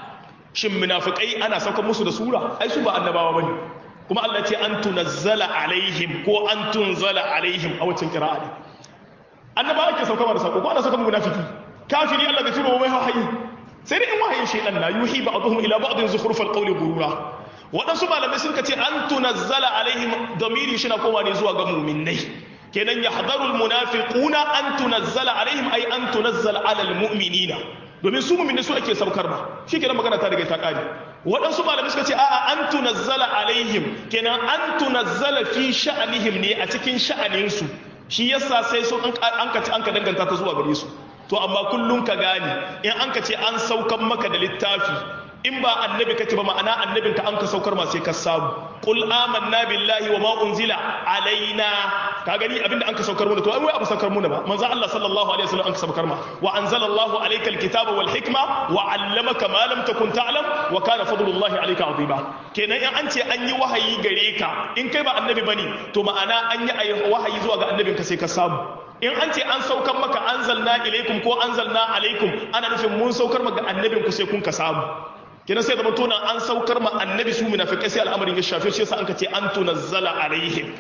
shin munafikai ana saukar musu da sura ai su ba annabawa bane kuma Allah ce an tunazzala alaihim ko an tunzala alaihim a wacin qira'a ne annabawa ke sauka da sako ko ana saukar munafiki kafiri Allah bai tura mai wahayi sai dai in wahayin shaytan na yuhi ba'dhum ila ba'dhin zukhrufal qawli gurura waɗansu malamai sun ce an tunazzala alaihim damiri shi na koma ne zuwa ga muminai kenan ya hadarul munafiquna an tunazzala alaihim ai an tunazzala alal mu'minina domin su muminai su ake saukar ba shi kenan magana ta daga ta kare waɗansu malamai suka ce a'a an tunazzala alaihim kenan an tunazzala fi sha'anihim ne a cikin sha'aninsu shi yasa sai su an ka an ka danganta ta zuwa gare su to amma kullum ka gane in an ka ce an saukan maka da littafi in ba annabi kake ba ma'ana annabin ka an ka saukar ma sai ka samu qul amanna billahi wa ma unzila alaina ka gani abinda an ka saukar mana to ai wai abu saukar mana ba manzo Allah sallallahu alaihi wasallam an ka saukar ma wa anzalallahu alayka alkitaba wal hikma wa 'allamaka ma lam takun ta'lam wa kana fadlullahi alayka azima kenan in an ce an yi wahayi gare ka in kai ba annabi bane to ma'ana an yi wahayi zuwa ga annabin ka sai ka samu in an ce an saukar maka anzalna ilaikum ko anzalna alaikum ana nufin mun saukar maka annabin ku sai kun ka samu kenan sai zama tona an saukar ma annabi su munafikai sai al'amarin ya shafe shi yasa an ka ce an tunazzala alaihim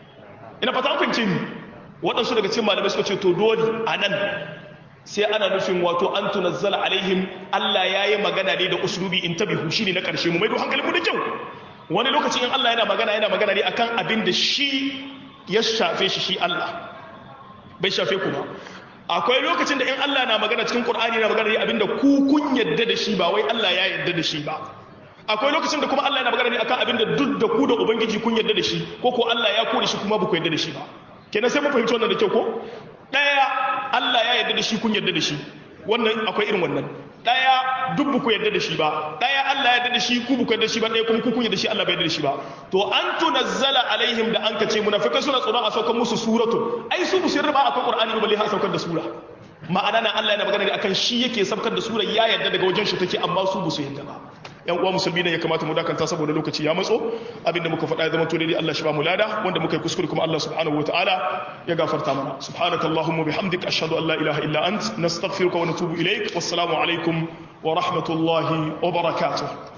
ina fata an fahimce ni waɗansu daga cikin malamai suka ce to dole a nan sai ana nufin wato an tunazzala alaihim Allah ya yi magana ne da uslubi in tabihu shine na ƙarshe mu maido hankalin mu da kyau wani lokacin in Allah yana magana yana magana ne akan abin da shi ya shafe shi shi Allah bai shafe ku ba akwai lokacin da in Allah na magana cikin Qur'ani na magana ne abinda ku kun yadda da shi ba wai Allah ya yadda da shi ba akwai lokacin da kuma Allah yana magana ne akan abinda duk da ku da ubangiji kun yadda da shi ko ko Allah ya kore shi kuma ba ku yadda da shi ba kenan sai mu fahimci wannan da kyau ko daya Allah ya yadda da shi kun yadda da shi wannan akwai irin wannan daya duk ba ku yadda da shi ba daya Allah ya yadda da shi ku ba ku yadda da shi ba daya kuma ku kun yadda da shi Allah bai yadda da shi ba to an tunazzala alaihim da an kace munafikai suna tsoron a saukar musu suratun ai su bu sirri ba akan qur'ani ba balle har saukar da sura ma'ana na Allah yana magana ne akan shi yake saukar da sura ya yadda daga wajen shi take amma su bu su yadda ba yan uwa musulmi ne ya kamata mu dakanta saboda lokaci ya matso abinda muka faɗa ya zama to daidai Allah shi ba mu lada wanda muka yi kuskure kuma Allah subhanahu wataala ya gafarta mana subhanakallahumma bihamdika ashhadu an la ilaha illa ant nastaghfiruka wa natubu ilaik wassalamu alaikum wa rahmatullahi wa barakatuh